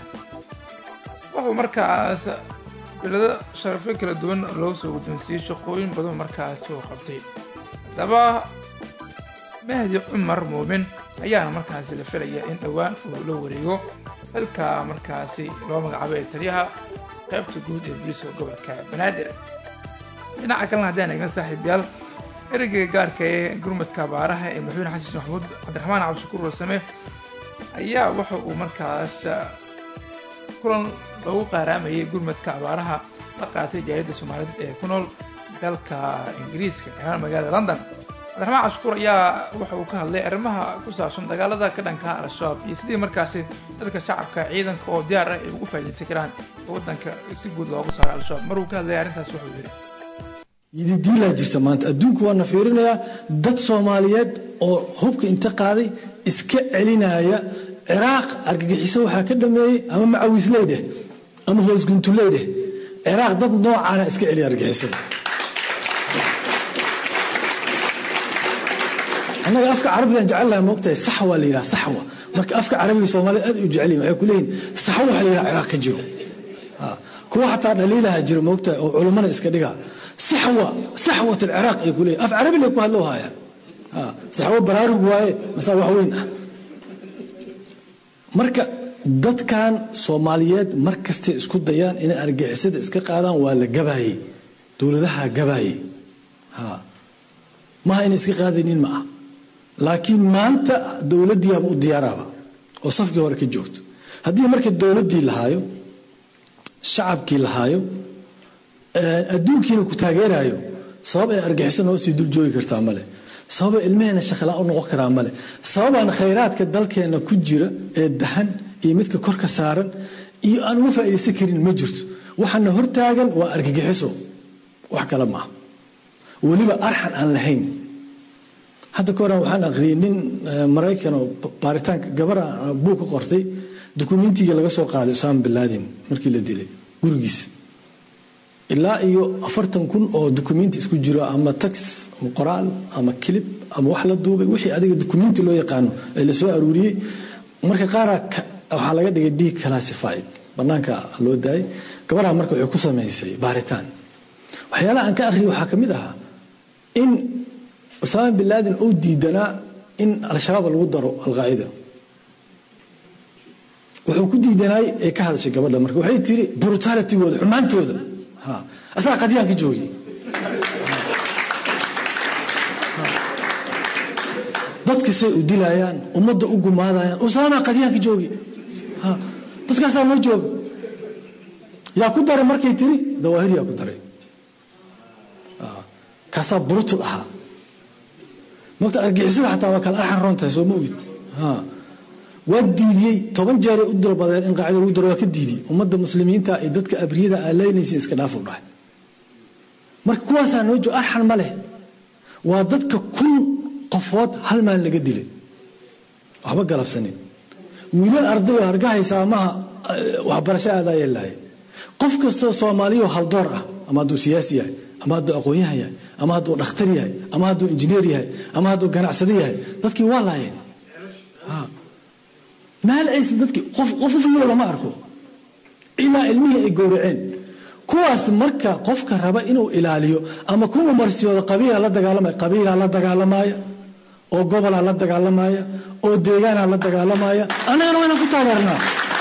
wuxuu markaas bilado sharafyo kala duwan loo soo guddoonsiiyey shaqooyin badan markaasi uu qabtay haddaba mahdi cumar muumin ayaana markaasi la filaya in dhowaan uu la wareego xilka markaasi loo magacaabo ee taliyaha qaybta guud ee booliiska gobolka banaadir dhinaca kalena haddaan eegna saaxiibyaal ereyga gaarka ee gurmadka abaaraha ee madaxweyne xasan maxamuud cabdiraxmaan cabdishakuur warsame ayaa waxa uu markaas kulan lagu qaaraamayay gurmadka abaaraha la qaatay jaaliyadda soomaaliyeed ee ku nool dalka ingiriiska gaar magaalada london cabdiraxmaan cabshukuur ayaa waxa uu ka hadlay arrimaha ku saabsan dagaalada ka dhanka al-shabaab iyo sidii markaasi dadka shacabka ciidanka oo diyaar ah ay ugu faa'iidaysan karaan waddanka si guud loogu saaro al-shabaab maruu ka hadlaya arrintaas wuxuu yidhi yididiilaa jirta maanta adduunku waana fiirinayaa dad soomaaliyeed oo hubka inta qaaday iska celinaya ciraaq argagixiso waxaa ka dhameeyey ama macawisley dheh ama hoosguntuley dheh ciraaq dad noocaana iska celiya argagixisada annaga afka carabigan jecelnaha moogtahay saxwa la yidhaha saxwa marka afka carabiga soomaalida aad u jecelyihin waxay ku leeyihin saxwo waxa la yidhaha ciraaq ka jiro kuwa xataa dhaliilaha jiro moogtahay oo culummana iska dhiga saxwa saxwat alciraaq ay ku leeyihin af carabi lay ku hadloo haayaan saxwo baraarug waaye masaa wax weyn ah marka dadkan soomaaliyeed mar kastay isku dayaan inay argixisada iska qaadaan waa la gabaayey dowladaha gabaayey maha inay iska qaadaynin ma ah laakiin maanta dowladdiiaba u diyaaraaba oo safkii hore ka joogto haddii marka dowladdii lahaayo shacabkii lahaayo adduunkiina ku taageerayo sabab ay argixisana hoosii dul joogi kartaa male sababa ilmaheena shaqlaa u noqon karaa male sababaan khayraadka dalkeena ku jira ee dahan iyo midka kor ka saaran iyo aan uga faa'iidaysan karin ma jirto waxaana hortaagan waa argagixiso wax kale maaha weliba arxan aan lahayn hadda ka horan waxaan aqriyay nin maraykan oo baaritaanka gabara buug ka qortay dukumentiga laga soo qaaday usaama bin laden markii la dilay gurigiisa ilaa iyo afartan kun oo dukumenti isku jiro ama tax ama qoraal ama kilib ama wax la duubay wixii adiga dukumenti loo yaqaano ee lasoo aruuriyey marka qaaraa waxaa laga dhigay d classified banaanka loo daayay gabadha marka waxay ku samaysay baaritaan waxyaalaha aan ka akhriyay waxaa ka mid ahaa in usaama bin laden uu diidanaa in al-shabaab lagu daro alqaacida wuxuu ku diidanaay ee ka hadashay gabadha marka waxay tiri brutalitigooda xumaantooda asagaa qadyaan ka joogay dadka say u dilayaan ummadda u gumaadayaan usaama qadyaan ka joogi dadkaasaa noo jooga yaa ku daray markay tiri dawaahir yaa ku daray kaasaa brutul ahaa mogta argixisada xataa waa kala arxan roon tahay soo ma ogid waa diidiyey toban jeeray u dalbadeen in qaacida lagu daro waa ka diidiyey ummadda muslimiinta iyo dadka abriyada aa leynaysa iska dhaaf u dhahay marka kuwaasaa noo joog arxan ma leh waa dadka kun qofood hal maal laga dilay waxba galabsanin wiilal arday oo hargahaysaa maha waxbarasho aadaa yeelaaye qof kastoo soomaaliyo haldoor ah ama hadduu siyaasi yahay ama hadduu aqoon-yahan yahay ama hadduu dhakhtar yahay ama hadduu injineer yahay ama hadduu ganacsado yahay dadkii waa laayeen maal aysa dadkii qof qof ufilo lama arko ilaa ilmihii ay gowraceen kuwaas marka qofka raba inuu ilaaliyo ama kuwa marsiyooda qabiila la dagaalamaya qabiilaa la dagaalamaya oo gobolaa la dagaalamaya oo deegaanaa la dagaalamaya annagana waynaan ku taageernaa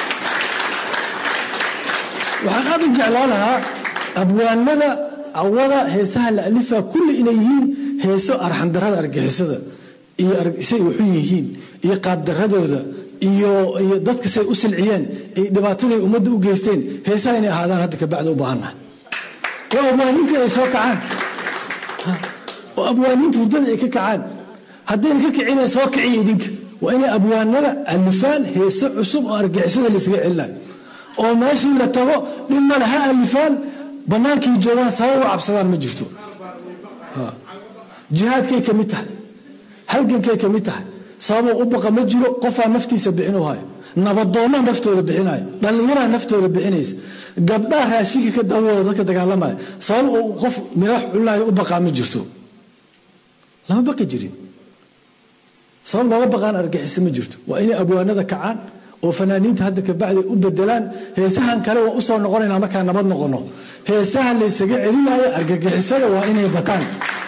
waxaan aad u jeclaa lahaa abwaanada awada heesaha la alifaa kulli inay yihiin heeso arxandarada argixisada iyo say wuxu yihiin iyo qaabdaradooda iyo dadka say u silciyeen dhibaataday ummadda u geysteen heesaha inay ahaadaan hadda kabacdi u baahannaha oo abwaaniinta ay soo kacaan oo abwaaniinta hurdada ay ka kacaan haddayna ka kicina soo kiciya idinka waa inay abwaanada alifaan heeso cusub oo argixisada laysaga celinayo oo meeshii la tago dhib male ha alifaan bannaankii joogaan sabab u cabsadaan ma jirto jihaadkay ka mid tahay halgankay ka mid tahay sababoo u baqa ma jiro qofaa naftiisa bixinu hayo nabadoonnaa naftooda bixinayo dhallinyaraa naftooda bixinaysa gabdhaa raashinka ka dawooda dadka dagaalamaya sabab uu qof miraax cunaayo u baqaa ma jirto lama baqi jirin sabab looga baqaan argixisa ma jirto waa inay abwaanada kacaan oo fanaaniinta hadda kabacdi u bedelaan heesahan kale waa usoo noqonaynaa markaa nabad noqono heesahan laysaga celinayo argagixisada waa inay bataan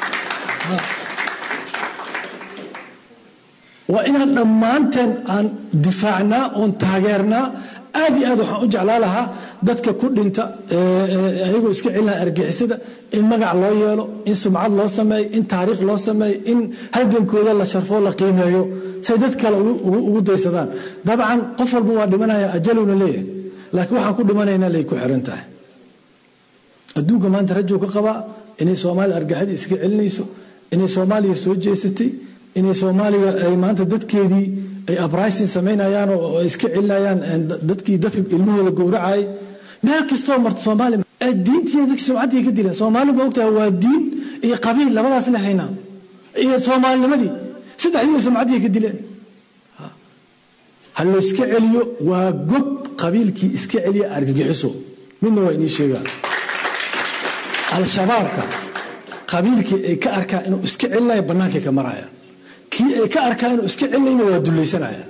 waa inaan dhammaanteen aan difaacnaa oon taageernaa aad iyo aad waxaan u jeclaa lahaa dadka ku dhinta ayagoo iska celinaya argixisada in magac loo yeelo in sumcad loo sameeyo in taariikh loo sameeyo in halgankooda la sharfoo la qiimeeyo say dad kale ugu daysadaan dabcan qof walba waa dhimanaya ajaluna leeyahay laakiin waxaan ku dhimanaynaa lay ku xiran tahay adduunka maanta rajuu ka qabaa inay soomaaliya argaxida iska celinayso inay soomaaliya soo jeesatay inay soomaaliya ay maanta dadkeedii ay abrisin samaynayaan oo ay iska celinayaan dadkii dadka ilmahooda gowracayay meel kastoo marta soomaaliya diintiina dadkii sumcaddii ka dileen soomaali ma ogtahay waa diin iyo qabiil labadaas la haynaa iyo soomaalinimadii saddexdiiba sumcaddii ka dileen ha layska celiyo waa gob qabiilkii iska celiya argagixiso midna waa inii sheegaa al-shabaabka qabiilkii ay ka arkaa inuu iska celinayo bannaankay ka marayaan kii ay ka arkaa inuu iska celinayna waa dullaysanayaan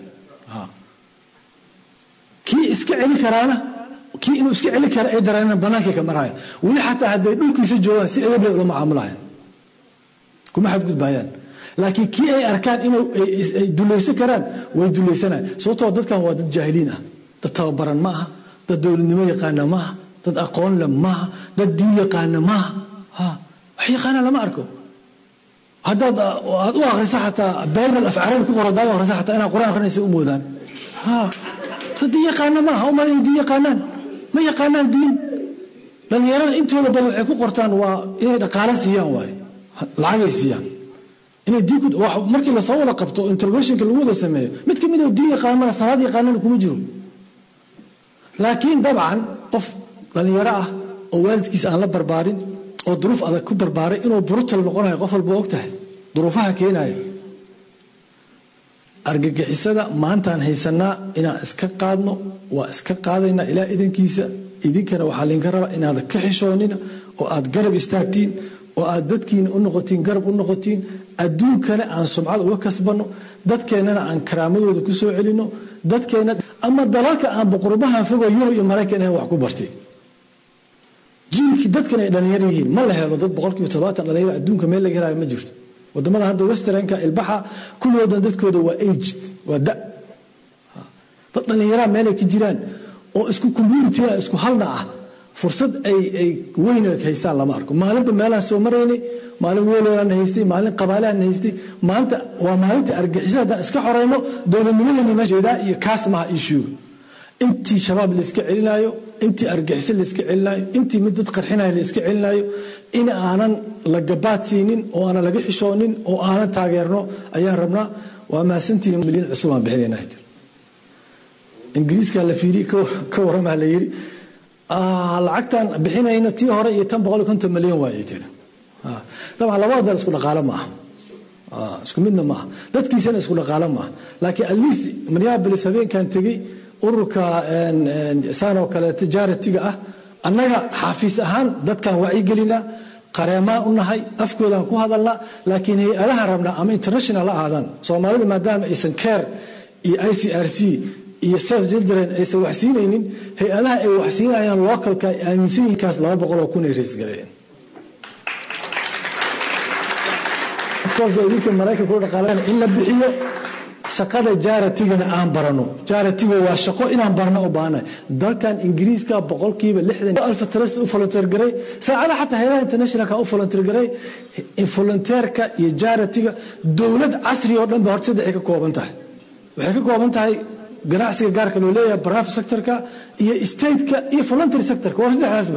kii iska celi karaana kii inuu iska celi kara ay dareenaan bannaankay ka marayaan weli xataa hadday dhulkiisa joogaan si edeble ula macaamulayan kuma xadgudbayaan laakiin kii ay arkaan inuu ay dulaysan karaan way dulaysanayaan sababtoo dadkan waa dad jaahiliin ah dad tababaran ma aha dad dowladnimo yaqaana maaha dad aqoon le maaha dad diin yaqaana maaha wax yaqaana lama arko haddaad aad u akrisa xataa baynal af carabi ku qoro hadaad akrisa xataa inaad quraan akrinaysa u moodaan dad diin yaqaana maaha umal inay diin yaqaanaan ma yaqaanaan diin dhallinyarada intooda badan waxay ku qortaan waa inay dhaqaalo siiyaan waaye lacagay siiyaan inay diin markii lasoo wada qabto interrogationka lagu wada sameeyo mid ka mid oo diin yaqaanana salaad yaqaanana kuma jiro laakiin dabcan qof dhallinyaro ah oo waalidkiisa aan la barbaarin oo duruuf adag ku barbaaray inuu brutal noqonayo qof walba og tahay duruufaha keenaya argagixisada maantaan haysanaa inaan iska qaadno waa iska qaadaynaa ilaa idankiisa idinkana waxaa laydinka rabaa inaad ka xishoonina oo aad garab istaagtiin oo aad dadkiina u noqotiin garab u noqotiin adduunkana aan sumcad uga kasbanno dadkeennana aan karaamadooda ku soo celinno dadkeena ama dalalka aan boqorbahan fogo yurub iyo maraykan ahayn wax ku bartay jiilkii dadkan ay dhalinyar yihiin ma la helo dad boqolkiiba todobaatan dhalinyar adduunka meel laga helayo ma jirto wadamada hadda westernka ilbaxa kulligoodan dadkooda waa aged waa da dad dhallinyaraa meelay ka jiraan oo isku communitya isku halna ah fursad ay ay weyn haystaan lama arko maalinba meelaan soo maraynay maalin weeloaan haystay maalin qabaalahan haystay maanta waa maalinta argixisa haddaan iska xoreyno dowladnimadeena meesheedaa iyo kaas maha ishuuga intii shabaab layska celinaayo intii argixisa layska celinaayo intii mid dad qarxinayo layska celinaayo in aanan la gabaad siinin oo aanan laga xishoonin oo aanan taageerno ayaan rabnaa waa mahadsantihiin milyan cusub aan bixinayna hadir ingiriiska la fiiriye ka warramaa la yiri lacagtan bixinayna tii hore iyo tan boqol iyo konton milyan waayay tiri dabcan labada dal isku dhaqaale ma aha isku midna ma aha dadkiisana isku dhaqaale ma aha laakiin at least minneapolis habeenkan tegey ururka saan oo kale tijaaratiga ah annaga xafiis ahaan dadkan wacyigelina qareemaan u nahay afkoodaan ku hadalna laakiin hay-adaha rabnaa ama international ha ahaadaan soomaalida maadaama aysan care iyo i c r c iyo self children aysan waxsiinaynin hay-adaha ay waxsiinayaan localka ay aaminsan yihinkaas laba boqoloo kun ay raysgareeyeen idinka maraykanka ku dhaqaaleen in la bixiyo shaqada jaaratigana aan barano jaaratiga waa shaqo inaan barano u baahanahay dalkan ingiriiska boqolkiiba lixdan alfatras u volunteer garay saacada xataa hayadaha internationalka u volunteer garay volunteerka iyo jaaratiga dowlad casri oo dhan ba horta saddex ay ka kooban tahay waxay ka kooban tahay ganacsiga gaarka loo leeyahay private sectorka iyo stateka iyo voluntary sectorka waa saddexdaasba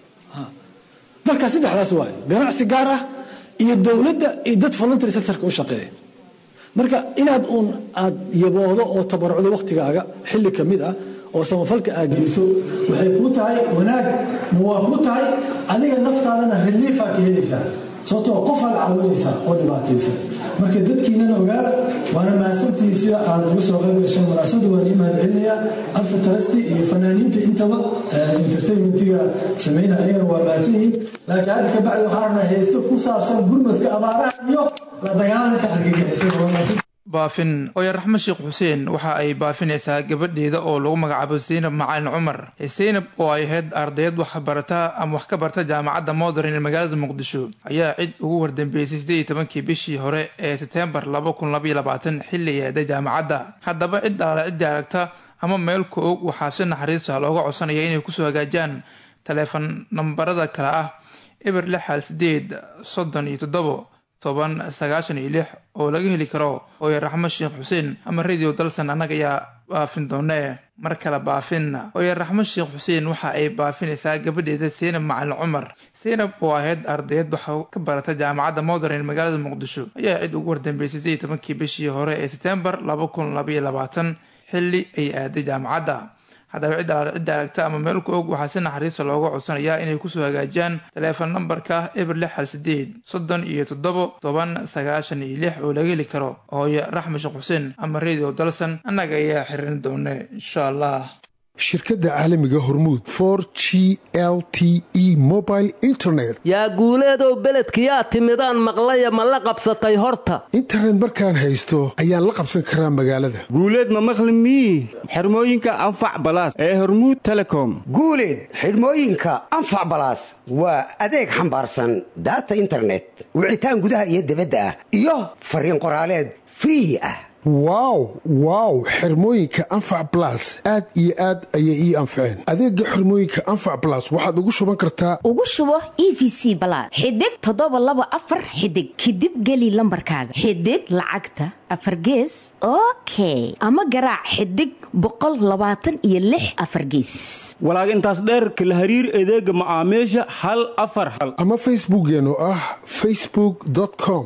dalkaas saddexdaas waaye ganacsi gaar ah iyo dowladda iyo dad voluntary sectorka u shaqeeya marka inaad uun aad yaboodo oo tabarucdo wakhtigaaga xilli ka mid ah oo samafalka aad geliso waxay kuu tahay wanaag na waa kuu tahay adiga naftaadana reliifaa ka helaysaa sababtoo qofaad caawinaysaa oo dhibaataysa marka dadkiinana ogaada waana mahadsantihi sida aad uga soo qayb gashaan munaasabada waan ii mahad celinayaa alfa tarasti iyo fanaaniinta intaba entertainmentiga samayna ayagana waa mahadsan yihiin laakiin hadda ka bacdi waxaan rabnaa heeso ku saabsan gurmadka abaaraha iyo la dagaalanka argagixisada waa mahadsan baafin oya raxme sheekh xuseen waxa ay baafinaysaa gabadheeda oo lagu magacaabo zaynab macalin cumar zaynab oo ay ahayd ardayad waxbarata ama wax ka barta jaamacadda modern ee magaalada muqdisho ayaa cid ugu wardambeysay siddeed iyo tobankii bishii hore ee seteembar laba kun labaiyo labaatan xilli ay aaday jaamacadda haddaba cid alaale ciddii aragta ama meel ka og waxaa si naxariista looga codsanaya inay kusoo hagaajaan taleefon nambarada kale ah eber lix hal sideed soddon iyo toddobo toban sagaashan iyo lix oo laga heli karo ooya raxmo sheekh xuseen ama radio dalsan annaga ayaa baafin doonee mar kale baafin ooya raxmo sheekh xuseen waxa ay baafinaysaa gabadheeda seynab macalin cumar seynab oo ahayd ardayad waxa ka barata jaamacadda modern magaalada muqdisho ayaa cid ugu wardambeysay sidii tobankii bishii hore ee setembar laba kun labaiyo labaatan xilli ay aaday jaamacadda haddaba cid alaal cidda aragta ama meel ku og waxaa si naxariista looga codsanayaa inay kusoo hagaajaan taleefon nambarka eber lix hal sideed soddon iyo toddobo toban sagaashan iyo lix oo laga heli karo hooye raxme sheekh xuseen ama radio dalsan annaga ayaa xirin doone insha allah shirkadda caalamiga hormuud for g l t e mobile internet yaa guuleedow beledkiyaa timidaan maqlaya ma la qabsatay horta internet markaan haysto ayaan la qabsan karaa magaalada guuleed ma maqli mii xirmooyinka anfac balaas ee hormuud telecom guuleed xidhmooyinka anfac balaas waa adeeg xambaarsan daata internet wicitaan gudaha iyo dibadda ah iyo fariin qoraaleed free ah wow wow xirmooyinka anfac balas aad iyo aad ayay ii anfaceen adeega xirmooyinka anfac balas waxaad ugu shuban kartaa ugu shubo e v c balaad xidig toddoba laba afar xidig kadib geli lambarkaaga xidig lacagta afar gees okay ama garaac xidig boqol labaatan iyo lix afar geesis walaag intaas dheerka la hariir adeega macaamiisha hal afar hal ama facebookeen oo ah facebook com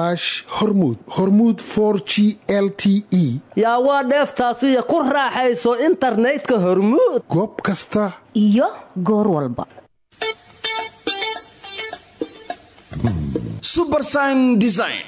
hormud hormud g l t e yaa waa dheeftaasiyo ku raaxayso internetka hormuud goob kasta iyo goor walba subersign design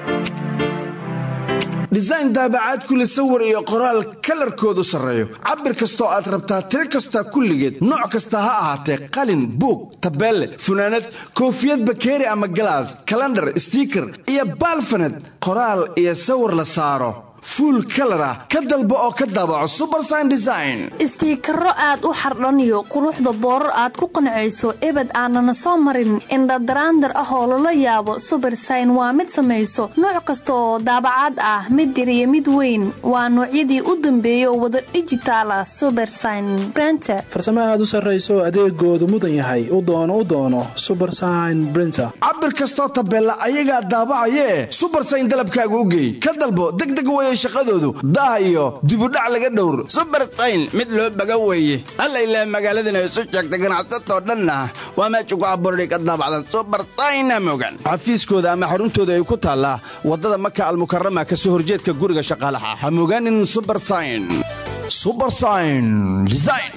design daabacaad kule sawir iyo qoraal kalarkoodu sarreeyo cabir kastoo aad rabtaa tiro kasta kulligeed nooc kasta ha ahaatee qalin buug tabeelle funaanad koofiyad bakeeri ama galaas kalandhar stiiker iyo baalfaned qoraal iyo sawir la saaro fuul kalar ah ka dalbo oo ka daabaco subersign design istiikaro aad u xardhaniyo quruxda boorar aad ku qancayso ebed aanana soo marin indhadaraandar ah oo lala yaabo subersign waa mid samayso nooc kasta oo daabacaad ah mid yar iyo mid weyn waa noocyadii u dambeeyay oo wada dhijitaala subersign brenter farsamo aad u sarrayso adeegoodu mudan yahay u doono u doono subersign brinter cabir kastoo tabeella ayagaa daabacayee subersign dalabkaaga u geey ka dalbo degdeg weeye shaqadoodu daah iyo dibudhac laga dhowr subersayn mid loo baga weeye alla ilaa magaaladana isu sheegta ganacsatoo dhanna waa meesha ku abuurday ka daabacdan subersayna mogan xafiiskooda ama xaruntooda ay ku taallaa waddada maka almukarama ka soo horjeedka guriga shaqaalaha ha mogaanin subersayn subersayn design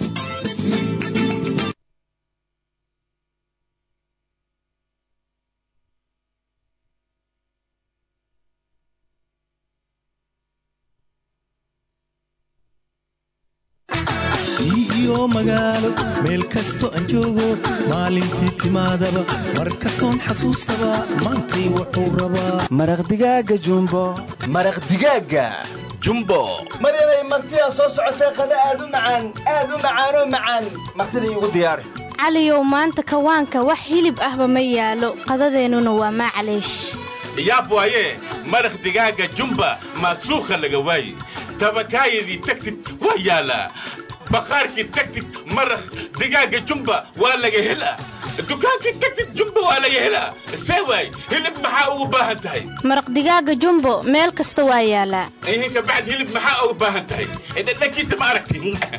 iyo magaalo meel kasto aan joogo maalintii timaadaba mar kastoon xasuustaba maantay wuxuu rabaa maraqdigaaga jumbo maraqdigaaga jumbo maryanay martidaa soo socotee qada aad u macaan aad u macaanoo macaan martida iigu diyaari caliyow maanta kawaanka wax hilib ahba ma yaalo qadadeennuna waa maclaysh yaab waaye maraq digaaga jumba maasuukha laga waaye tabakaayadii tagtid waa yaalaa baqaarkii tagtid maraq digaaga jumba waa laga helaa dukaankii tagtid jumba waa laga helaa see waay hilib maxaa ugu baahan tahay maraq digaaga jumbo meel kasta waa yaalaa ihinka bacd hilib maxaa ugu baahan tahay dhadhankiisa ma aragti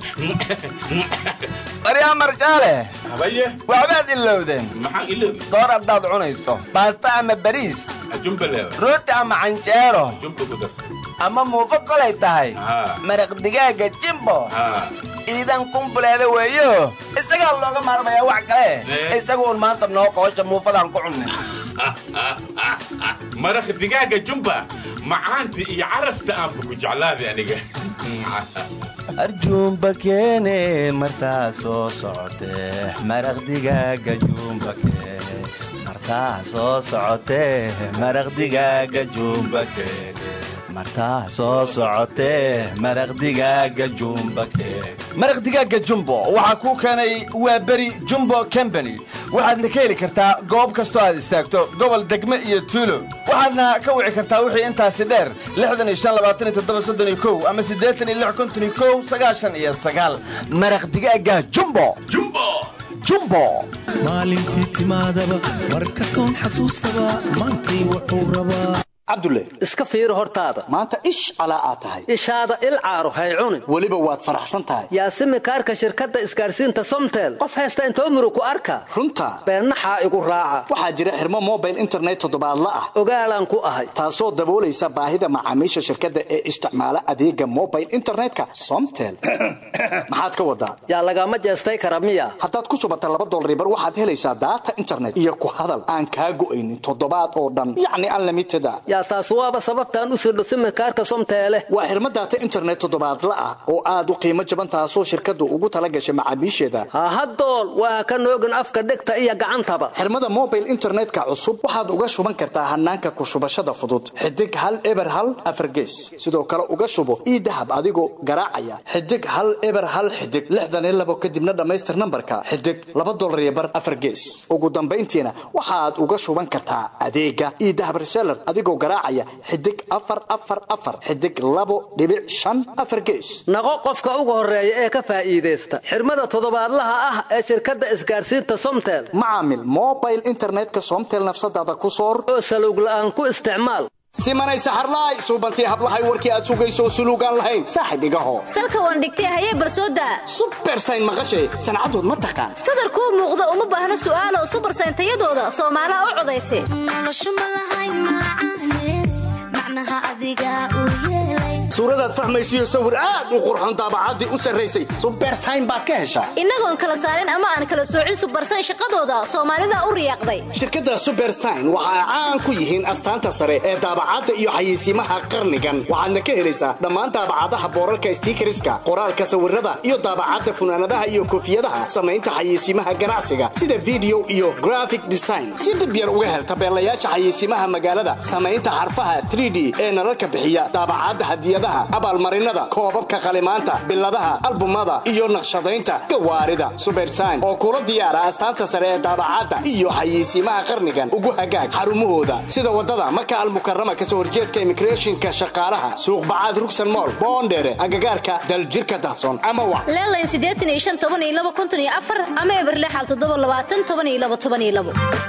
baryaa marjaale habaye waxbaad ilowdeen maxaan iloobi soor haddaad cunayso baasta ama bariis jumba leewa rooti ama canjeero jumba ku darsan ama muufo kolay tahay maraq digaaga jimbo iidan kumbuleeda weeyo isagaa looga maarmayaa wax kale isaga uun maanta noo qoosha muufadaan ku cunnay maraq digaaga jumba macaanta iyo carafta aanba ku jeclaaday aniga arjuumba keene martaa soo socotee maraq digaaga juumba keene martaa soo socotee maraq digaaga juumba keene martaa soo socotee maraq digaaga jumba keene maraq digaaga jumbo waxaa kuu keenay waa beri jumbo combany waxaadna ka heli kartaa goob kastoo aad istaagto gobol degme iyo tuulo waxaadna ka wici kartaa wixii intaasi dheer ama maraq digaaga jumbo jumbo maalintii timaadaba mar kastoon xasuustaba maantay wuxuu rabaa cabdulle iska fiiri hortaada maanta ish calaa aad tahay ishaada il caaro hay cunin weliba waad faraxsan tahay yaasimi kaarka shirkadda isgaarsiinta somtel qof haysta intoo muru ku arka runta beennaxaa igu raaca waxaa jira xirmo mobile internet toddobaadla ah ogaalaan ku ahay taasoo daboolaysa baahida macaamiisha shirkadda ee isticmaala adeega mobile internetka somtel maxaad ka wadaa yaa lagama jeestay kara miya haddaad ku shubata laba dolaribar waxaad helaysaa daata internet iyo ku hadal aan kaa go'aynin toddobaad oo dhan yacni unlimited a yaa taas waaba sababtaan u sirdho simikaarka somteele waa xirmo daata internet toddobaadla ah oo aad u qiimo jaban taasoo shirkaddu ugu tala gashay macaamiisheeda hahadool waa ka noogin afka dhegta iyo gacantaba xirmada mobile internetka cusub waxaad uga shuban kartaa hanaanka ku shubashada fudud xidig hal eber hal afargees sidoo kale uga shubo ii dahab adigoo garaacaya xidig hal eber hal xidig lixdan iyo labo kadibna dhammaystir nambarka xidig laba dolar iyo bar afargees ugu dambayntiina waxaad uga shuban kartaa adeega ii dahab reseller adigoo garaacaya xidig afar afar afar xidig labo dhibic shan afar gees naqo qofka ugu horeeya ee ka faa'iidaysta xirmada toddobaadlaha ah ee shirkadda isgaarsiinta somtel macaamil mobile internetka somtel nafsadaada ku soor oo saluug la'aan ku isticmaal simanay saxarlaay suubantii hablahay warkii aad sugayso suluugaan lahayn saaxib igaho salka waan dhigtay hayee barsooda subersayn maqashay sancadood ma taqaan sadarkuu muuqda uma baahna su'aalo subersayn tayadooda soomaalaha u codaysa noloshu ma lahayn macnaha adiga u yeelay suuradaad fahmaysiyo sawir aad u qurxoon daabacaddii u sarraysay subersayn baad ka heshaa innagoon kala saarin ama aan kala soocin subarsayn shaqadooda soomaalida u riyaaqday shirkadda subersign waxa ay caan ku yihiin astaanta sare ee daabacadda iyo xayeysiimaha qarnigan waxaadna ka helaysaa dhammaan daabacadaha boorarka stiikariska qoraalka sawirada iyo daabacadda funaanadaha iyo koofiyadaha samaynta xayeysiimaha ganacsiga sida video iyo graphic design si dhib yar uga hel tabeelayaasha xayeysiimaha magaalada samaynta xarfaha 3d ee nalalka bixiya daabacadda hadiyadaha abaalmarinada koobabka qalimaanta biladaha albumada iyo naqshadaynta gawaarida subersign oo kula diyaara astaanta sare ee daabacadda iyo xayeysiimaha qarnigan ugu hagaag xarumahooda sida wadada maka almukarama kasoo horjeedka immigrationka shaqaalaha suuqbacaad rugsan mool boondheere agagaarka daljirka dahsoon ama wa leelayn siddeetan iyo shan toban iyo laba konton iyo afar ama eberlexal toddoba labaatan toban iyo laba toban iyo labo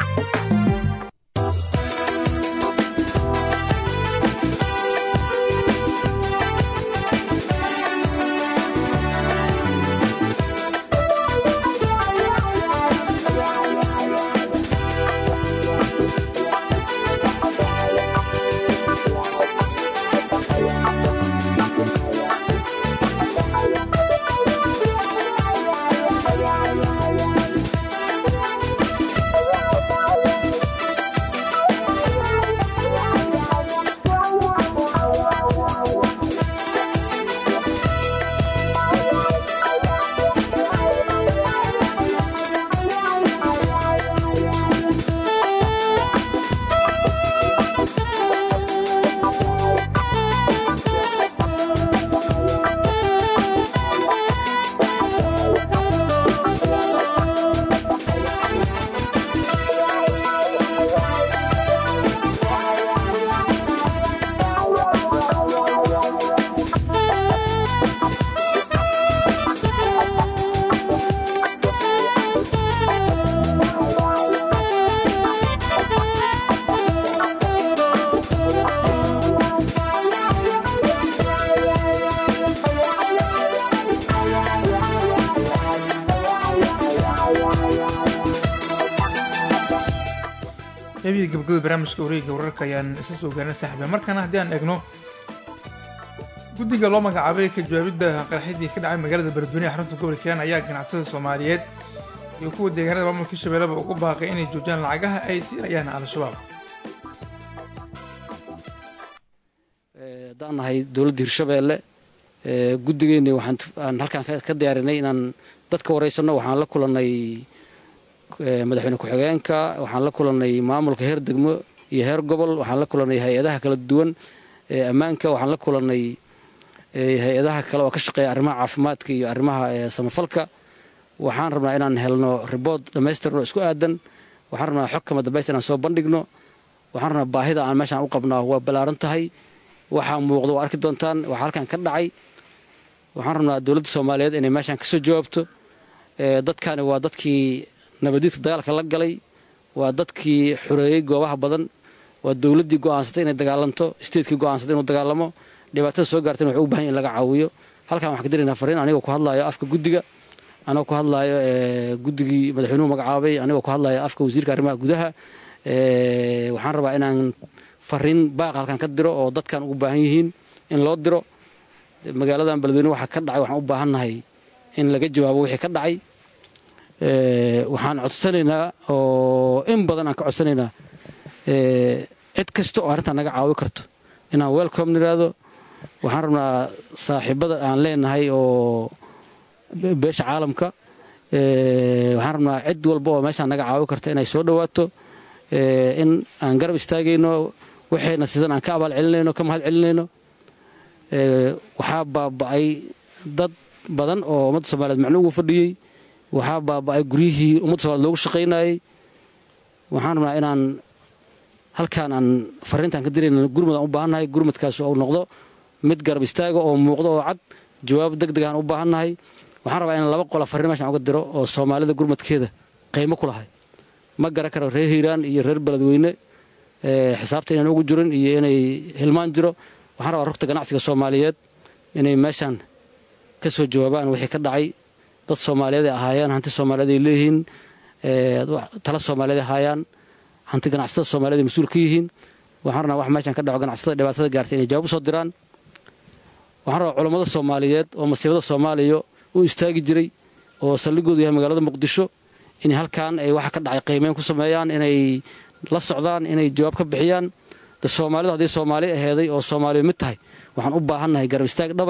qaybihii gabagabada barnaamijka wareegga wararka ayaan isa soo gaarnay saaxiiba markana haddii aan eegno guddiga loo magacaabay ka jawaabidda qaraxyadii ka dhacay magaalada beledweyne ee xarunta gobolka hiiraan ayaa ganacsatada soomaaliyeed iyo kuwa deegaanada maamulka shabeellaba ugu baaqay inay joojiyaan lacagaha ay siinayaan al-shabaab haddaan nahay dowladda hirshabeelle guddigeenni waxaan halkaan ka diyaarinay inaan dadka waraysanno waxaan la kulannay madaxweyne ku-xigeenka waxaan la kulannay maamulka heer degmo iyo heer gobol waxaan la kulannay hay-adaha kala duwan ammaanka waxaan la kulannay hay-adaha kale oo ka shaqeeya arrimaha caafimaadka iyo arrimaha samafalka waxaan rabnaa inaan helno ribood dhammaystirno isku aadan waxaan rabnaa xog kama dambaysta inaan soo bandhigno waxaan rabnaa baahida aan meeshaan u qabnaa waa ballaaran tahay waxaa muuqda waa arki doontaan waxaa halkan ka dhacay waxaan rabnaa dowladda soomaaliyeed inay meeshaan kasoo jawaabto dadkani waa dadkii nabadiidka dagaalka la galay waa dadkii xoreeyey goobaha badan waa dowladdii go'aansatay inay dagaalanto statekii go'aansatay inuu dagaalamo dhibaatada soo gaartayna waxay u bahan in laga caawiyo halkan waxaan ka diraynaa fariin anigoo ku hadlaayo afka guddiga anigoo ku hadlaayo guddigii madaxweynuhu magacaabay anigoo ku hadlaayo afka wasiirka arrimaha gudaha waxaan rabaa inaan fariin baaqa halkan ka diro oo dadkan ugu baahan yihiin in loo diro magaaladan beledweyne waxaa ka dhacay waxaan u baahannahay in laga jawaabo wixii ka dhacay waxaan codsanaynaa oo in badan aan ka codsanaynaa cid kasta oo arrintan naga caawi karto inaan welcome niraado waxaan rabnaa saaxiibada aan leenahay oo beesha caalamka waxaan rabnaa cid walba oo meeshaan naga caawi karta inay soo dhowaato in aan garab istaagayno waxayna sidan aan ka abaal celinayno ka mahad celinayno waxaa baaba'ay dad badan oo ummadda soomaaliyeed macno ugu fadhiyey waxaa baaba'ay guryihii ummadda somaliyed loogu shaqaynayey waxaan rabnaa inaan halkaan aan fariintaan ka dirayna gurmud aan u baahannahay gurmudkaas uu noqdo mid garab istaaga oo muuqdo oo cad jawaab deg deg aan u baahannahay waxaan rabaa in laba qola fariin meeshaan uga diro oo soomaalida gurmudkeeda qiimo ku lahay ma garan karo reer hiiraan iyo reer beledweyne xisaabta inaan ugu jirin iyo inay hilmaan jiro waxaan rabaa rugta ganacsiga soomaaliyeed inay meeshaan ka soo jawaabaan wixii ka dhacay dad soomaaliyeed ay ahaayeen hanti soomaaliyeed ay leeyihiin tala soomaaliyeed ay ahaayaan hanti ganacsatada soomaaliyeed ay mas-uul ka yihiin waxaan rabnaa wax meeshaan ka dhaco ganacsatada dhibaatada gaartay inay jawaab u soo diraan waxaan rabaa culammada soomaaliyeed oo masiibada soomaaliya u istaagi jiray oo saldhigoodu yahay magaalada muqdisho inay halkan ay waxa ka dhacay qiimeyn ku sameeyaan inay la socdaan inay jawaab ka bixiyaan de soomaalidu hadday soomaali aheeday oo soomaaliya mid tahay waxaan u baahannahay garab istaag dhabe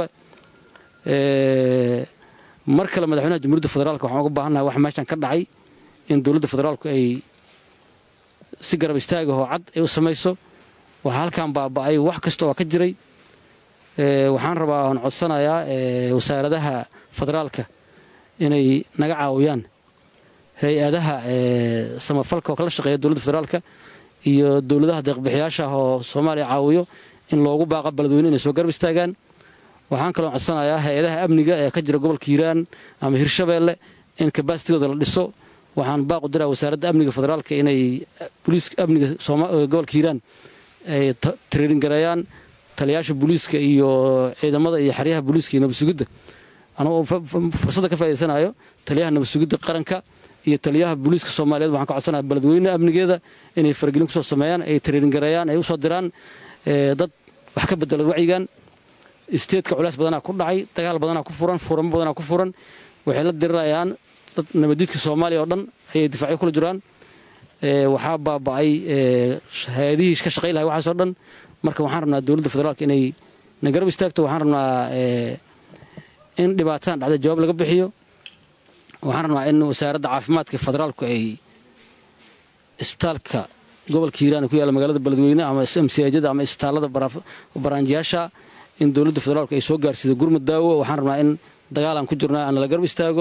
mar kale madaxweynaha jamhuuriyadda federaalk waxaan uga baahannahay wax meeshan ka dhacay in dowladda federaalku ay si garab istaagahoo cad ay u samayso waxaa halkan baaba'ay wax kasta oo ka jiray waxaan rabaa aan codsanayaa wasaaradaha federaalka inay naga caawiyaan hay-adaha samafalka oo kala shaqeeya dowladda federaalka iyo dowladaha deeqbixiyaasha ah oo soomaaliya caawiyo in loogu baaqa beledweyne inay soo garab istaagaan waxaan kaloo codsanayaa hay-adaha amniga ee ka jira gobolka hiiraan ama hirshabeelle in kabasitigooda la dhiso waxaan baaqu diraa wasaaradda amniga federaalka inay boliiska amniga gobolka hiiraan ay tariirin gareeyaan taliyaasha booliiska iyo ciidamada iyo xeryaha booliiska iyo nabadsugidda anagoo fursadda ka faa'idaysanayo taliyaha nabadsugidda qaranka iyo taliyaha booliiska soomaaliyeed waxaan ka codsanaya beledweyne amnigeeda inay faragelin kusoo sameeyaan ay tariirin gareeyaan ay usoo diraan dad wax ka bedela wacyigan isteedka culays badanaa ku dhacay dagaal badanaa ku furan furamo badanaa ku furan waxay la dirirayaan dad nabadiidka soomaaliya oo dhan ayay difaacyo kula jiraan waxaa baaba'ay hay-adihii ka shaqay lahay waxaasoo dhan marka waxaan rabnaa dowladda federaalka inay na garab istaagto waxaan rabnaa in dhibaatadan dhacda jawaab laga bixiyo waxaan rabnaa in wasaaradda caafimaadka federaalku ay isbitaalka gobolka hiiraan ku yaalla magaalada beledweyne ama msiajada ama isbitaallada baraanjiyaasha in dowladda federaalku ay soo gaarsiido gurmud daawo waxaan rabnaa in dagaalaan ku jirnaa aan la garab istaago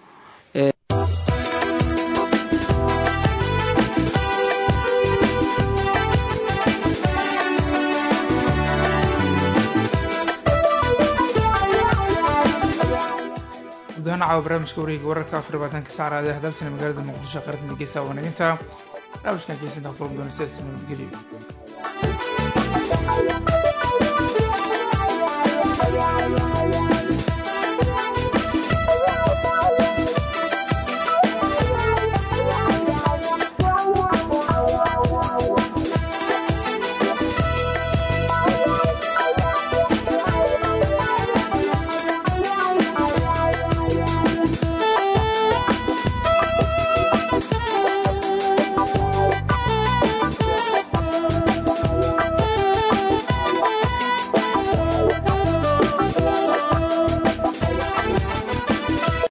gudahaan caawa barnaamijka wareega wararka afar labaatanka saacraad ee hadalsana magaalada muqdisho qaranka dhegeysa wanaginta barnaamijkan keysinta kulub doona sidaas nabadgelyo